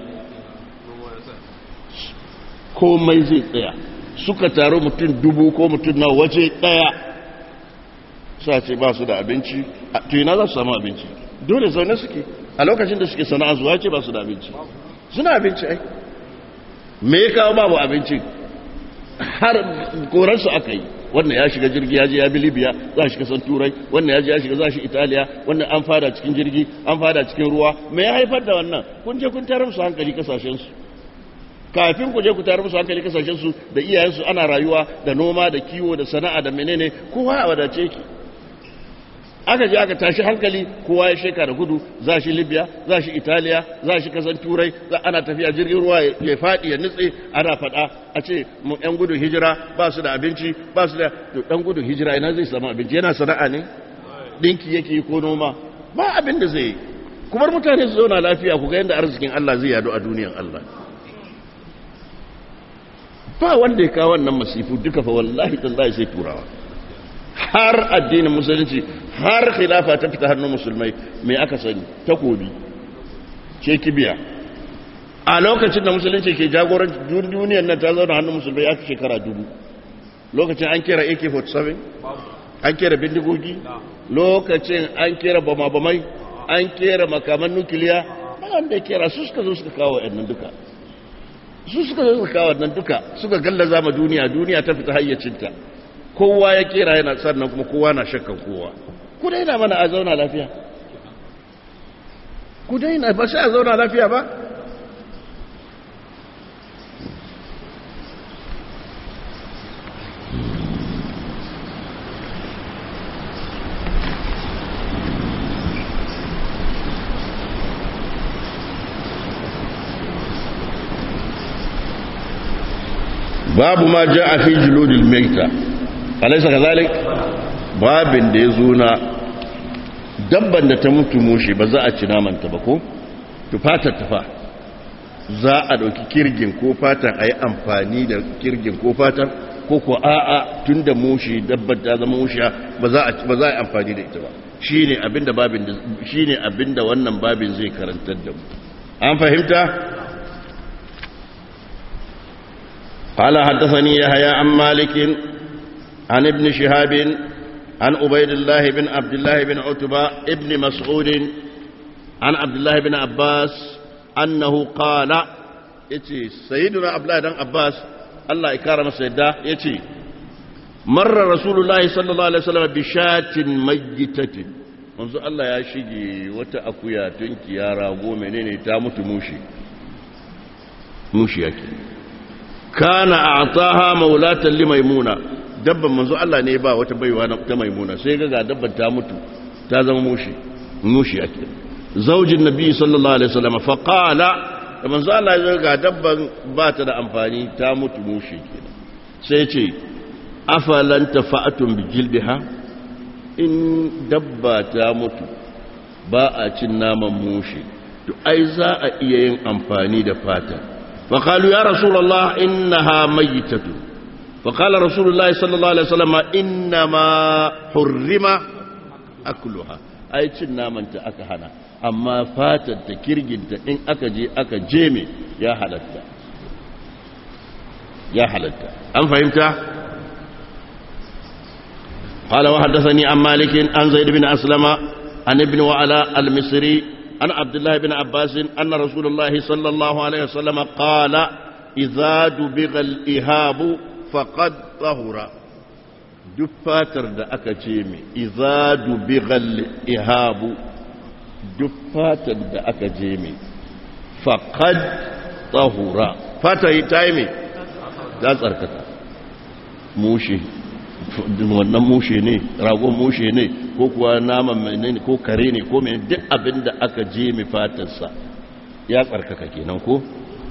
komai zai tsaya suka taru mutum dubu ko mutum na waje daya sa ce ba su da abinci to ina za su samu abinci dole zaune suke a lokacin da suke sana'a zuwa ce ba su da abinci suna abinci ai me ya kawo babu abinci har korarsu aka yi wannan ya shiga jirgi ya je ya bi libya za shi kasan turai wannan ya je ya shiga za shi italiya wannan an fada cikin jirgi an fada cikin ruwa me ya haifar da wannan kun je kun tarar musu hankali kasashensu kafin ku je ku tarar musu hankali kasashensu da iyayensu ana rayuwa da noma da kiwo da sana'a da menene kowa a wadace ki aka je aka tashi hankali kowa ya sheka da gudu za shi libya za shi italiya za shi kasan turai za ana tafiya jirgin ruwa ya faɗi ya nutse ana faɗa a ce mu yan gudun hijira ba su da abinci ba su da ɗan gudun hijira ina zai samu abinci yana sana'a ne ɗinki yake ko noma ba abin da zai yi kuma mutane su zauna lafiya ku ga yadda arzikin Allah zai yadu a duniyan Allah ba wanda ya kawo wannan masifu duka fa wallahi tallahi sai turawa har addinin musulunci har khilafa ta fita hannun musulmai mai aka sani takobi ce kibiya a lokacin da musulunci ke jagoran duniyar nan ta zauna hannun musulmai ya fi shekara dubu lokacin an kera ak-47 an kera bindigogi lokacin an kera bama-bamai an kera makaman nukiliya wanda ya kera su suka zo suka kawo yannan duka su suka zo suka kawo nan duka suka gallaza ma duniya duniya ta fita hayyacinta kowa ya kera yana sannan kuma kowa na shakkan kowa ku daina mana a zauna lafiya ku daina ba sai a zauna lafiya ba babu ma ja a fi juludil maita alaisa ka zalik babin da ya zo na dabban da ta mutu mushe ba za a ci namanta ba ko tufatar tufa za a ɗauki kirgin ko fatan a yi amfani da kirgin ko fatan ko ko a'a tun da mushe dabban ta zama mushe ba za a yi amfani da ita ba shi ne abinda wannan babin zai karantar da mu an fahimta قال حدثني يحيى عن مالك عن ابن شهاب عن عبيد الله بن عبد الله بن عتبة ابن مسعود عن عبد الله بن عباس أنه قال يتي سيدنا عبد الله بن عباس الله إكرم سيدا يتي مر رسول الله صلى الله عليه وسلم بشاة ميتة منذ الله يا شيجي وتا أكويا تنكي يا راغو منيني تامت موشي موشي يكي kana a'taha maulatan li maimuna dabban manzo Allah ne ba wata baiwa ta maimuna sai ga ga dabban ta mutu ta zama mushi mushi ake zaujin nabi sallallahu alaihi wasallam fa qala da manzo Allah ya ga dabban ba ta da amfani ta mutu mushi kenan sai ce afalan tafa'atum bi jildiha in dabba ta mutu ba a cin naman mushi to ai za a iya yin amfani da fata فقالوا يا رسول الله إنها ميتة فقال رسول الله صلى الله عليه وسلم إنما حرم أكلها أي تنا من تأكهنا أما فاتت تكرجنت إن أكجي أكجيمي يا حلتا يا حلتا أم فهمت قال وحدثني عن مالك عن زيد بن أسلم عن ابن وعلاء المصري عن عبد الله بن عباس أن رسول الله صلى الله عليه وسلم قال إذا دبغ الإهاب فقد طهر دفاتر دا أكجيمي إذا دبغ الإهاب دفاتر دا أكجيمي فقد طهر فاتا تايمي لا تركتا موشي wannan mushe ne ragon mushe ne ko kuwa naman menene ko kare ne ko mai duk abin da aka je mai fatarsa ya tsarkaka kenan ko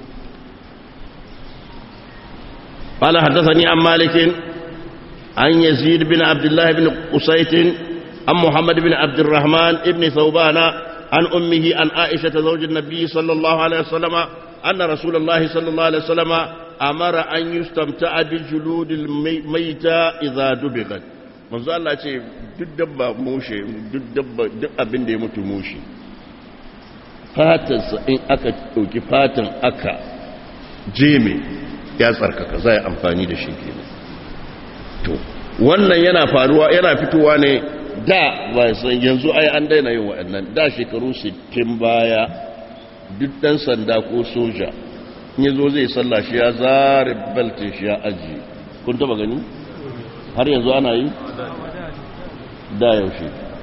قال حدثني عن مالك عن يزيد بن عبد الله بن قسيت عن محمد بن عبد الرحمن بن ثوبان عن أمه عن عائشة زوج النبي صلى الله عليه وسلم أن رسول الله صلى الله عليه وسلم أمر أن يستمتع بجلود الميتة إذا دبغت manzo Allah ce duk dabba mushe duk dabba duk abin da ya mutu mushe fatansa in aka ɗauki fatan aka jeme ya tsarkaka za a amfani da shi ke to wannan yana faruwa yana fitowa ne da ba san yanzu ai an daina yin waɗannan da shekaru 60 baya duk ɗan sanda ko soja in yazo zai sallah shi ya zare beltin shi ya ajiye kun taba gani har yanzu ana yi da yaushe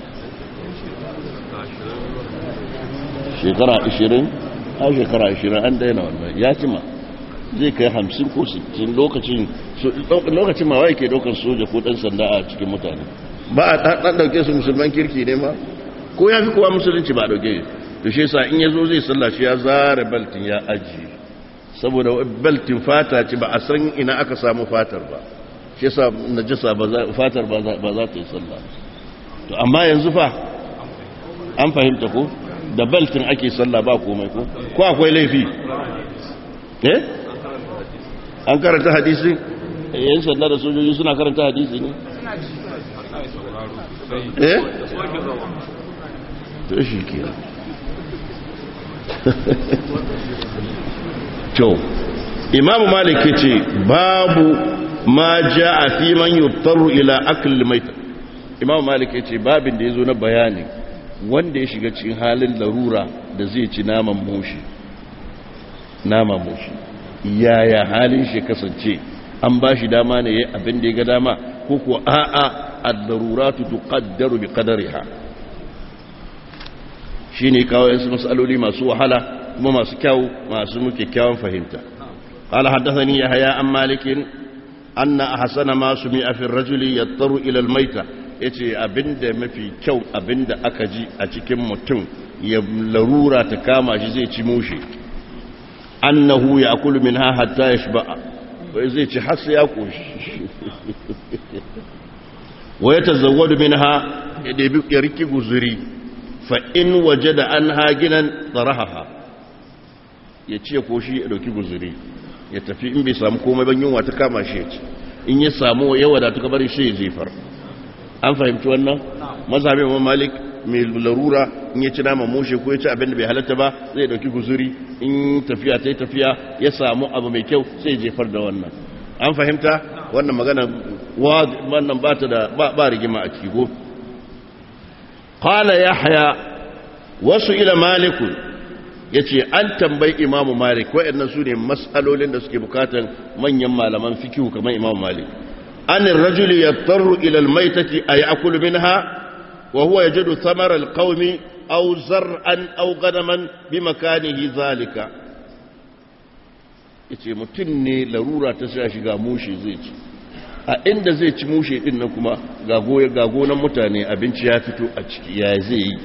shekara 20 a shekara 20 an daina wannan ya cima zai kai 50 ko 60 lokacin lokacin ma wai ke daukar soja ko dan sanda a cikin mutane ba a dan dauke su musulman kirki ne ma ko ya fi kowa musulunci ba a dauke to shi yasa in yazo zai sallah shi ya zare beltin ya aji saboda beltin fata ce ba a san ina aka samu fatar ba shi yasa najasa ba fatar ba za ta yi sallah to amma yanzu fa an fahimta ko da beltin ake sallah ba komai ko ko akwai laifi eh an karanta hadisi yan sanda da sojoji suna karanta hadisi ne eh to shi ke to imam malik yace babu ma jaa fi man yuttaru ila akl maita imam malik yace babin da yazo na bayani wanda ya shiga cikin halin larura da zai ci naman mushi naman mushi yaya halin shi kasance an ba shi dama ne yayin abin da ya ga dama ko ko a'a ad-daruratu tuqaddaru bi qadariha shine kawo yasu masaloli masu wahala kuma masu kyau masu muke kyawun fahimta قال حدثني يحيى عن مالك أن أحسن ما سمع في الرجل يضطر إلى الميتة yace abinda mafi kyau abinda aka ji a cikin mutum ya larura ta kama shi zai ci mushe annahu ya akulu min ha hatta ya shiba'a wai zai ci har sai ya koshi wa ya tazawwadu min ha ya ɗebi ya riki guzuri fa in waje da an haginan tsarahaha ya ci ya koshi ya ɗauki guzuri ya tafi in bai samu komai ban yunwa ta kama shi ya ci in ya samu yawa da tuka bari shi ya jefar an fahimci wannan mazhabin wa malik mai larura in ya ci nama mushe ko ya ci abin da bai halatta ba zai dauki guzuri in tafiya ta yi tafiya ya samu abu mai kyau sai jefar da wannan an fahimta wannan magana wannan ba ta da ba rigima a ciki ko qala yahya wasu ila malikun yace an tambayi imamu malik waɗannan su ne mas'alolin da suke bukatan manyan malaman fikihu kamar imamu malik an rajuli yattaru ila almaytati ayakulu minha وهو يجد ثمر القوم أو زرعا أو غنما بمكانه ذلك yace mutum ne larura ta sa shiga mushe zai ci a inda zai ci mushe din nan kuma ga goye ga gonan mutane abinci ya fito a ciki ya zai yi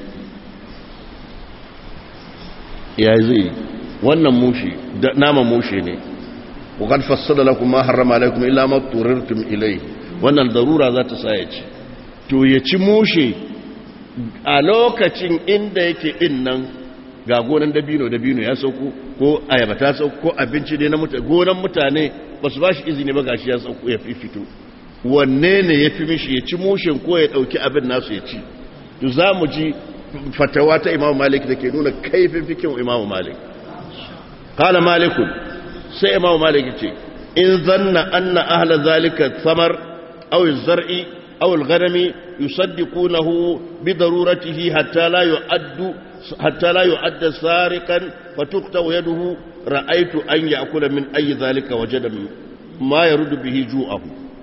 ya zai yi wannan mushe nama mushe ne wa qad fassala lakum ma harrama alaykum illa ma turirtum ilayhi wannan darura za ta sa ya ci to ya ci mushe a lokacin inda yake din nan ga gonan dabino dabino ya sauko ko ayaba ta sauko ko abinci dai na mutane gonan mutane ba su ba shi izini ba gashi ya sauko ya fi fito wanne ne ya fi mishi ya ci mushin ko ya ɗauki abin nasu ya ci to za mu ji fatawa ta imamu malik da ke nuna kaifin fikin imamu malik kala malikun sai imamu malik ce in zanna anna ahla zalika samar aw zar'i aw al-ghanami يصدقونه بضرورته حتى لا يؤد حتى لا يؤد سارقا فتقطع يده رأيت أن يأكل من أي ذلك وجد ما يرد به جوعه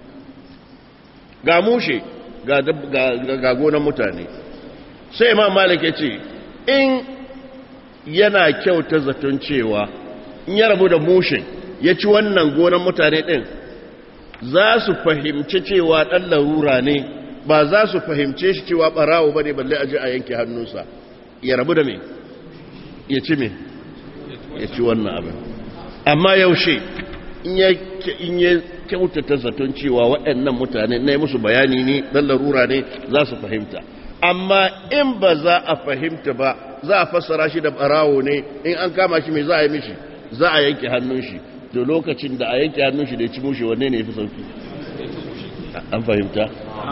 gamushe ga gonan mutane sai ma malik ya ce in yana kyauta zaton cewa in ya rabu da mushe ya ci wannan gonan mutane ɗin za su fahimci cewa ɗan larura ne ba za su fahimce shi cewa barawo bane balle aje a yanke hannunsa ya rabu da me ya ci me ya ci wannan abin amma yaushe in ya kyautata zaton cewa waɗannan mutane na yi musu bayani ne dan larura ne za su fahimta amma in ba za a fahimta ba za a fassara shi da barawo ne in an kama shi mai za a yi mishi za a yanke hannun shi to lokacin da a yanke hannun shi da ya ci mushe wanne ne ya fi sauki an fahimta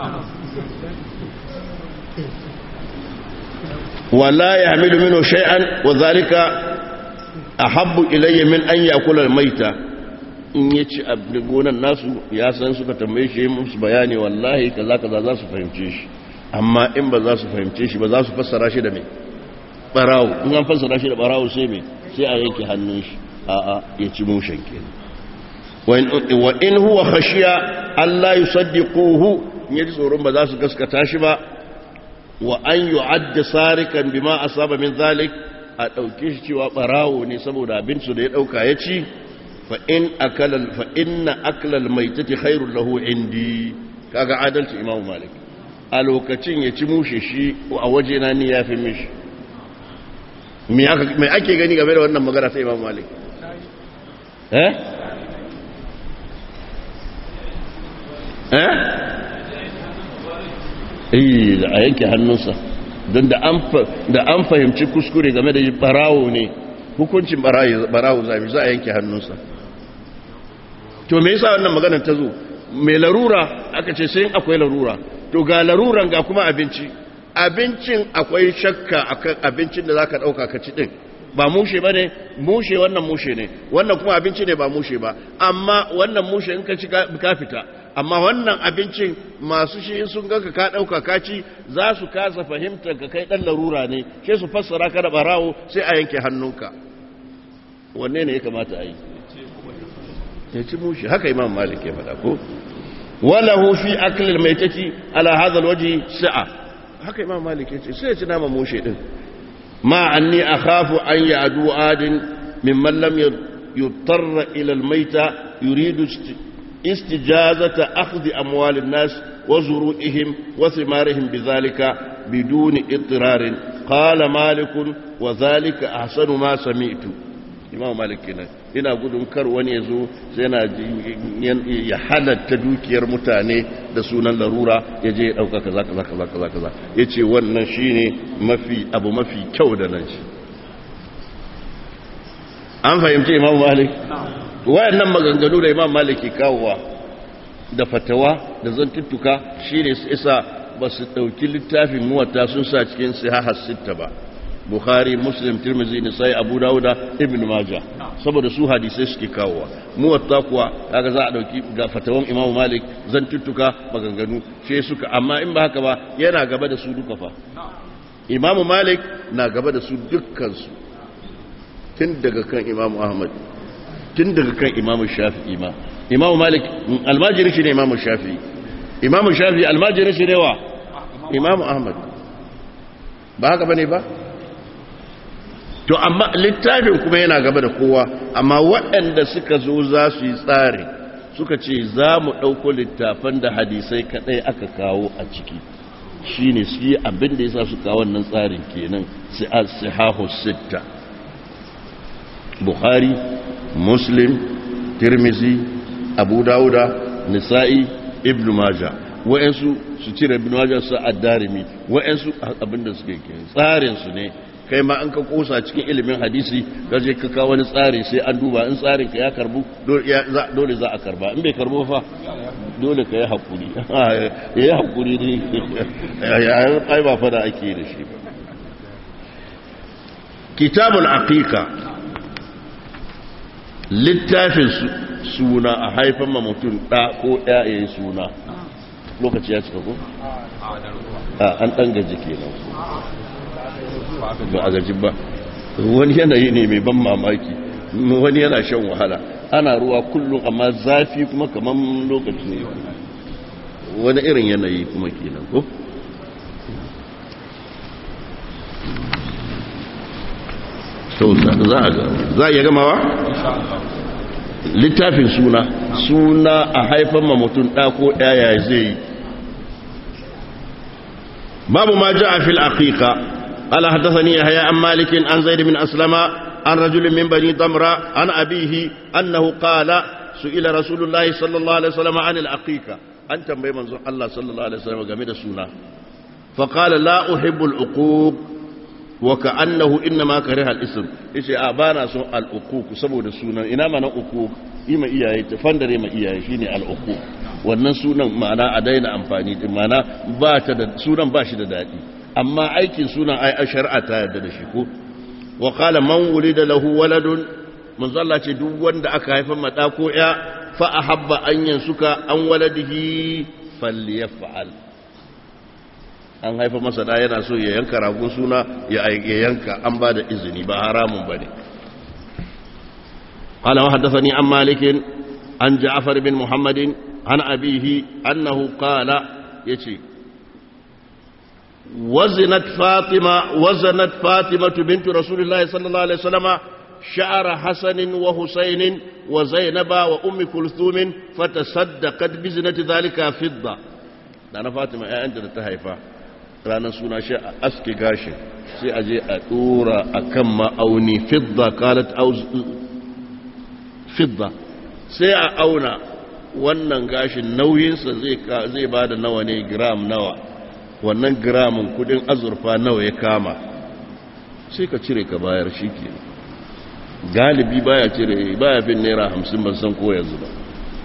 wala ya hamilu minu shay'an wa zalika ahabbu ilayya min an yakula al-maita in ya ci abin gonan nasu ya san suka tambaye shi musu bayani wallahi kaza kaza za su fahimce shi amma in ba za su fahimce shi ba za su fassara shi da mai barawo in an fassara shi da barawo sai mai sai a yanke hannun shi a'a ya ci mushen kenan wa in huwa khashiya Allah yusaddiquhu in yaji tsoron ba za su gaskata shi ba wa an yu'adda sarikan bima asaba min zalik a dauke shi cewa barawo ne saboda abin su da ya dauka ya ci fa in akala fa inna akla al-maytati khairul lahu indi kaga adalci imamu malik a lokacin ya ci mushe shi a waje na ni yafi mishi me ake gani game da wannan magana sai imamu malik eh eh da a yanke hannunsa don da an fahimci kuskure game da barawo ne hukuncin barawo zami za a yanke hannunsa to me yasa wannan maganar ta zo mai larura aka ce sai akwai larura to ga laruran ga kuma abinci abincin akwai shakka akan abincin da zaka dauka ka ci din ba mushe ba ne mushe wannan mushe ne wannan kuma abinci ne ba mushe ba amma wannan mushe in ka ci ka fita amma wannan abincin masu shi sun ganka ka ɗauka ka ci za su kasa fahimtar ka kai ɗan larura ne sai su fassara ka da barawo sai a yanke hannunka wanne ne ya kamata a yi ya ci mushe haka imam malik ya faɗa ko walahu fi aklil maitati ala hadha alwaji sa'a haka imam malik ya ce sai ya ci nama mushe din ما أني أخاف أن يعدو عاد ممن لم يضطر إلى الميتة يريد استجازة أخذ أموال الناس وزروئهم وثمارهم بذلك بدون اضطرار قال مالك وذلك أحسن ما سمعت imam malik kenan ina gudun kar wani ya zo sai na ya halatta dukiyar mutane da sunan larura ya je ya dauka kaza kaza kaza kaza kaza ya ce wannan shine mafi abu mafi kyau da nan shi an fahimci imam malik wayannan maganganu da imam malik ke kawowa da fatawa da zantuttuka shine su isa ba su dauki littafin muwatta sun sa cikin sihahar sitta ba bukhari muslim tirmizi nisai abu dauda ibn majah saboda su hadisai suke kawowa muwatta kuwa kaga za a dauki ga fatawan imamu malik zan tuttuka maganganu sai suka amma in ba haka ba yana gaba da su duka fa imamu malik na gaba da su dukkan su tun daga kan imamu ahmad tun daga kan imamu shafi'i ma imamu malik almajiri shi ne imamu shafi'i imamu shafi'i almajiri shi ne wa imamu ahmad ba haka bane ba to amma littafin kuma yana gaba da kowa amma waɗanda suka zo za su yi tsari suka ce za mu ɗauko littafan da hadisai kaɗai aka kawo a ciki shi ne su yi abin da ya sa su kawo wannan tsarin kenan sihahu sitta bukhari muslim tirmizi abu dauda nisa'i ibn maja wa'yansu su cire ibn maja su addarimi wa'yansu abin da suke kenan tsarinsu ne kai ma an ka kosa cikin ilimin hadisi ka je ka kawo wani tsari sai an duba in tsarin ka ya karbu dole za a karba in bai karbo fa dole ka yi hakuri ya yi hakuri ne ai ba fada ake da shi ba kitabul aqiqa littafin suna a haifan ma mutum ɗa ko ɗaya ya yi suna lokaci ya cika ko? an ɗan gaji kenan ba a gaji ba wani yanayi ne mai ban mamaki wani yana shan wahala ana ruwa kullum amma zafi kuma kamar lokaci ne wani irin yanayi kuma kenan ko to za a iya gamawa? littafin suna suna a haifan ma mutum ɗako ɗaya zai yi babu ma ja a fil aqiqa قال حدثني يحيى عن مالك عن زيد بن أسلم عن رجل من بني ضمرة عن أبيه أنه قال سئل رسول الله صلى الله عليه وسلم عن العقيقة أنت بمن الله صلى الله عليه وسلم جميل السنة فقال لا أحب العقوق wa ka'annahu innama kariha al-ism yace a bana son al-uquq saboda sunan ina mana uquq ima iyaye ta fandare ma iyaye shine al-uquq wannan sunan ma'ana a daina amfani din ma'ana ba ta da sunan ba shi da dadi amma aikin sunan ai shar'a ta yarda da shi ko wa qala man wulida lahu waladun manzo Allah ce duk wanda aka haifa mata ko ya fa ahabba an yansuka an waladihi falyaf'al an haifa masa da yana so ya yanka ragon suna ya yanka an ba da izini ba haramun ba ne قال وحدثني عن مالك عن جعفر بن محمد عن أبيه أنه قال يتي وزنت فاطمة وزنت فاطمة بنت رسول الله صلى الله عليه وسلم شعر حسن وحسين وزينب وأم كلثوم فتصدقت بزنة ذلك فضة أنا فاطمة أنت تهيفا ranar suna shi a aske gashin sai a je a dora a kan ma'auni fidda kalat fidda sai a auna wannan gashin nauyinsa zai ba da nawa ne gram nawa wannan gramin kudin azurfa nawa ya kama sai ka cire ka bayar shi ke galibi baya cire baya fin naira hamsin ban san ko yanzu ba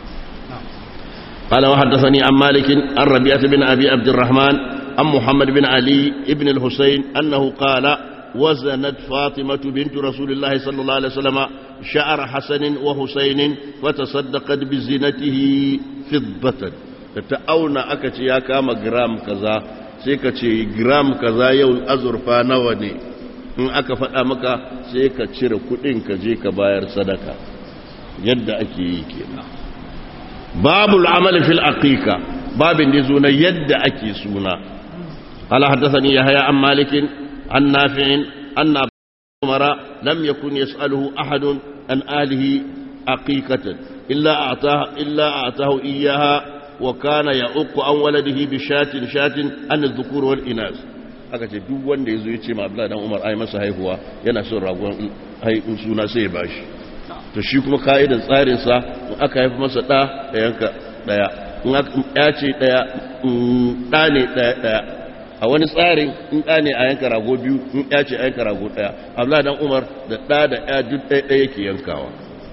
قال وحدثني عن مالك عن ربيعة بن أبي عبد الرحمن عن محمد بن علي بن الحسين أنه قال وزنت فاطمة بنت رسول الله صلى الله عليه وسلم شعر حسن وحسين فتصدقت بزينته فضة تتأونا أكتي يا كام جرام كذا سيكتي جرام كذا يوم أزرفا نوني in aka faɗa maka sai ka cire kuɗin ka je ka bayar sadaka yadda ake yi kenan babul amali fil aqiqa babin da zo na yadda ake suna قال حدثني يحيى عن مالك عن نافع أن عمر لم يكن يسأله أحد عن آله عقيقة إلا أعطاه, إلا أعطاه إياها وكان يعق عن ولده بشاة شاة عن الذكور والإناث aka ce duk wanda ya zo ya ce ma Abdullahi dan Umar ai masa haihuwa yana son ragon haihun suna sai ya bashi to shi kuma ka'idar tsarin sa in aka haifi masa da ya yanka daya in ya ce daya da ne daya daya a wani tsarin in ɗa ne a yanka rago biyu in ya ce a yanka rago ɗaya abdullahi dan umar da ɗa da ya duk ɗaya ɗaya yake yankawa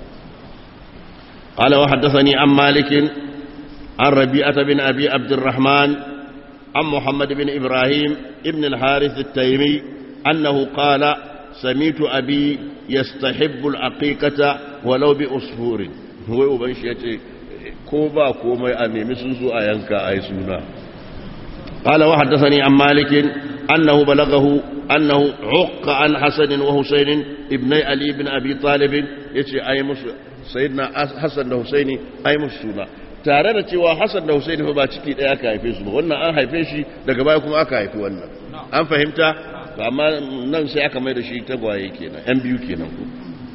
قال وحدثني عن مالك عن ربيعة بن أبي عبد الرحمن عن محمد بن إبراهيم ابن الحارث التيمي أنه قال سميت أبي يستحب العقيقة ولو بأسفور هو أبن شيء كوبا كوما أني مسوسو أينكا أي سونا قال وحدثني عن مالك أنه بلغه أنه عق عن حسن وحسين ابني علي بن أبي طالب يتي أي مس سيدنا حسن وحسين أي مسونا tare da cewa Hassan da Hussein fa ba ciki ɗaya aka haife su ba wannan an haife shi daga baya kuma aka haifi wannan an fahimta amma nan sai aka mai da shi tagwaye kenan yan biyu kenan ko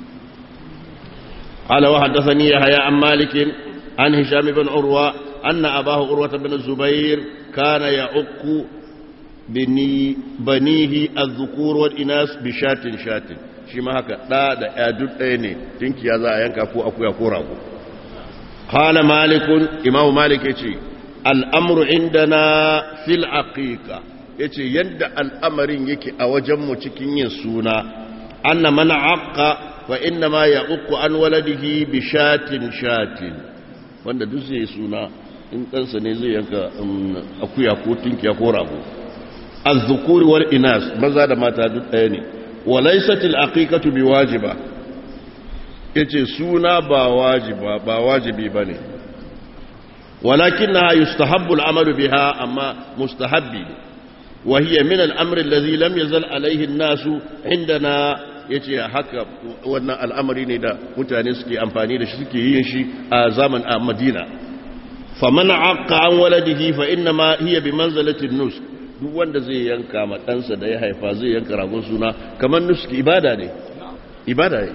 قال وحدثني يحيى عن مالك عن هشام بن عروة أن أباه عروة بن الزبير كان يعق بني بنيه الذكور والإناث بشات شات shi ma haka ɗa da ya duk ɗaya ne tinki ya za a yanka ko akuya ko rago qala malikun imam malik yace al'amru indana fil aqiqa yace yadda al'amarin yake a wajen mu cikin yin suna anna man aqqa fa inna ma ya'uqqu an waladihi bi shatin shatin wanda duk zai suna in ɗansa ne zai yanka akuya ko tinkiya ko rago az-zukuri wal inas maza da mata duk ɗaya ne walaysat al-aqiqatu biwajiba yace suna ba wajiba ba wajibi bane ولكنها يستحب العمل بها أما مستحب وهي من الأمر الذي لم يزل عليه الناس عندنا yace haka wannan al'amari ne da mutane suke amfani da shi suke yin shi a zaman a Madina faman aqqa an waladihi fa inna ma hiya bi manzalati nus duk wanda zai yanka ma ɗansa da ya haifa zai yanka ragon suna kamar nuski ibada ne ibada ne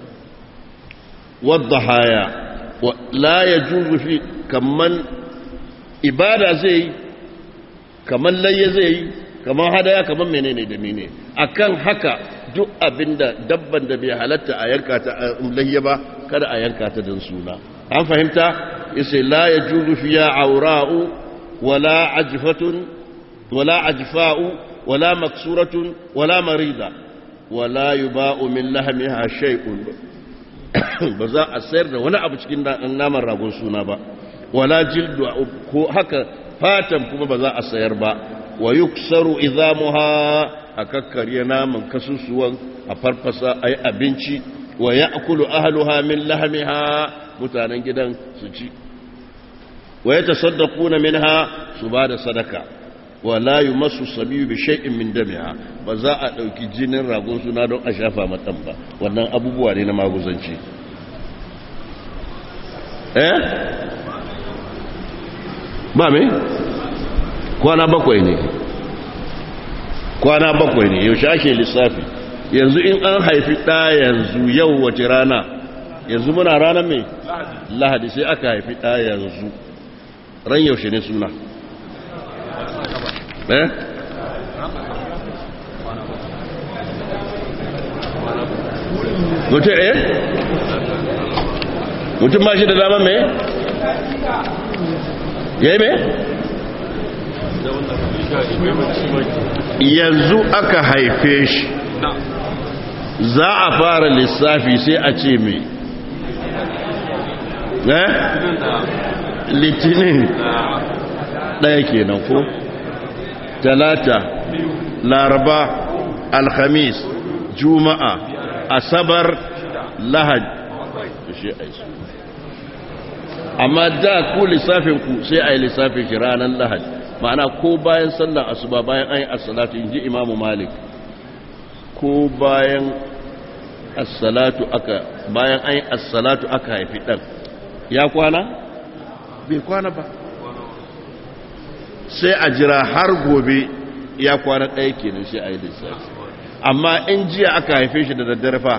wadda haya la yajuzu fi kaman ibada zai yi kaman layya zai yi kaman hadaya kaman menene da menene akan haka duk abinda dabban da bai halatta a yanka ta layya ba kada a yanka ta don suna an fahimta yace la yajuzu fiya aura'u wala ajfatun wala ajfa'u ولا مكسورة ولا مريضة ولا يباء من لحمها شيء بزا السير ولا أبو cikin naman ragon suna ba wala jildu ko haka fatan kuma ba za a sayar ba wa yuksaru idhamuha a kakkarya naman kasusuwan a farfasa ayi abinci wa ya'kulu ahluha min lahmiha mutanen gidan su ci wa yatasaddaquna minha su ba da sadaka wala yumassu sabiyu bi shay'in min damiha ba za a dauki jinin ragon suna don a shafa matan ba wannan abubuwa ne na maguzanci eh ba me kwana bakwai ne kwana bakwai ne yaushe ake lissafi yanzu in an haifi ɗa yanzu yau wace rana yanzu muna ranar mai lahadi sai aka haifi ɗa yanzu ran yaushe ne suna eh mutum eh mutum ba shi da dama mai ya yi mai yanzu aka haife shi za a fara lissafi sai a ce mai eh litinin ɗaya kenan ko talata laraba alhamis juma'a asabar lahad da shi a amma da ku lissafinku sai a yi lissafin shi ranar lahad ma'ana ko bayan sallar asuba bayan an yi assalatu in ji imamu malik ko bayan assalatu aka bayan an yi assalatu aka haifi ɗan ya kwana? bai kwana ba sai a jira har gobe ya kwana ɗaya kenan sai a yi lissafi amma in jiya aka haife shi da daddare fa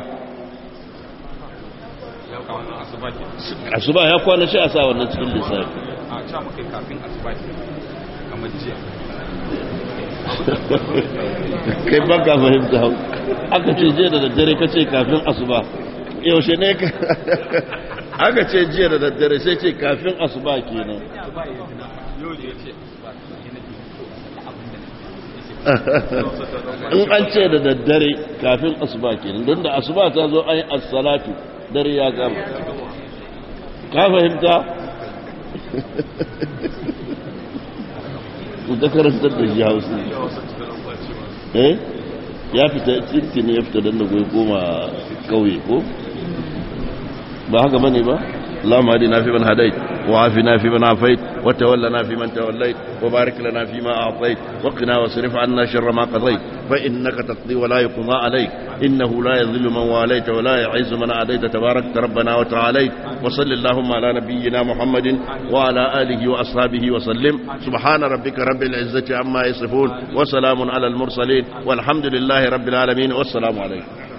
asuba ya kwana shi a sa wannan cikin lissafi
a ca muka kafin asuba kamar jiya
kai ba ka fahimta hau aka ce jiya da daddare ka ce kafin asuba yaushe ne ka aka ce jiya da daddare sai ce kafin asuba kenan
yau da ya ce
in an ce da daddare kafin asuba kenan don da asuba ta zo an yi assalatu dare ya gama ka fahimta da karantar da shi hausa eh ya fita tsinti ne ya fita don da goyi koma kauye ko ba haka bane ba اللهم اهدنا فيمن هديت وعافنا فيمن عافيت وتولنا فيمن توليت وبارك لنا فيما أعطيت وقنا واصرف عنا شر ما قضيت فإنك تقضي ولا يقضى عليك إنه لا يذل من واليت ولا يعز من عاديت تبارك ربنا وتعاليت وصل اللهم على نبينا محمد وعلى آله وأصحابه وسلم سبحان ربك رب العزة عما يصفون وسلام على المرسلين والحمد لله رب العالمين والسلام عليكم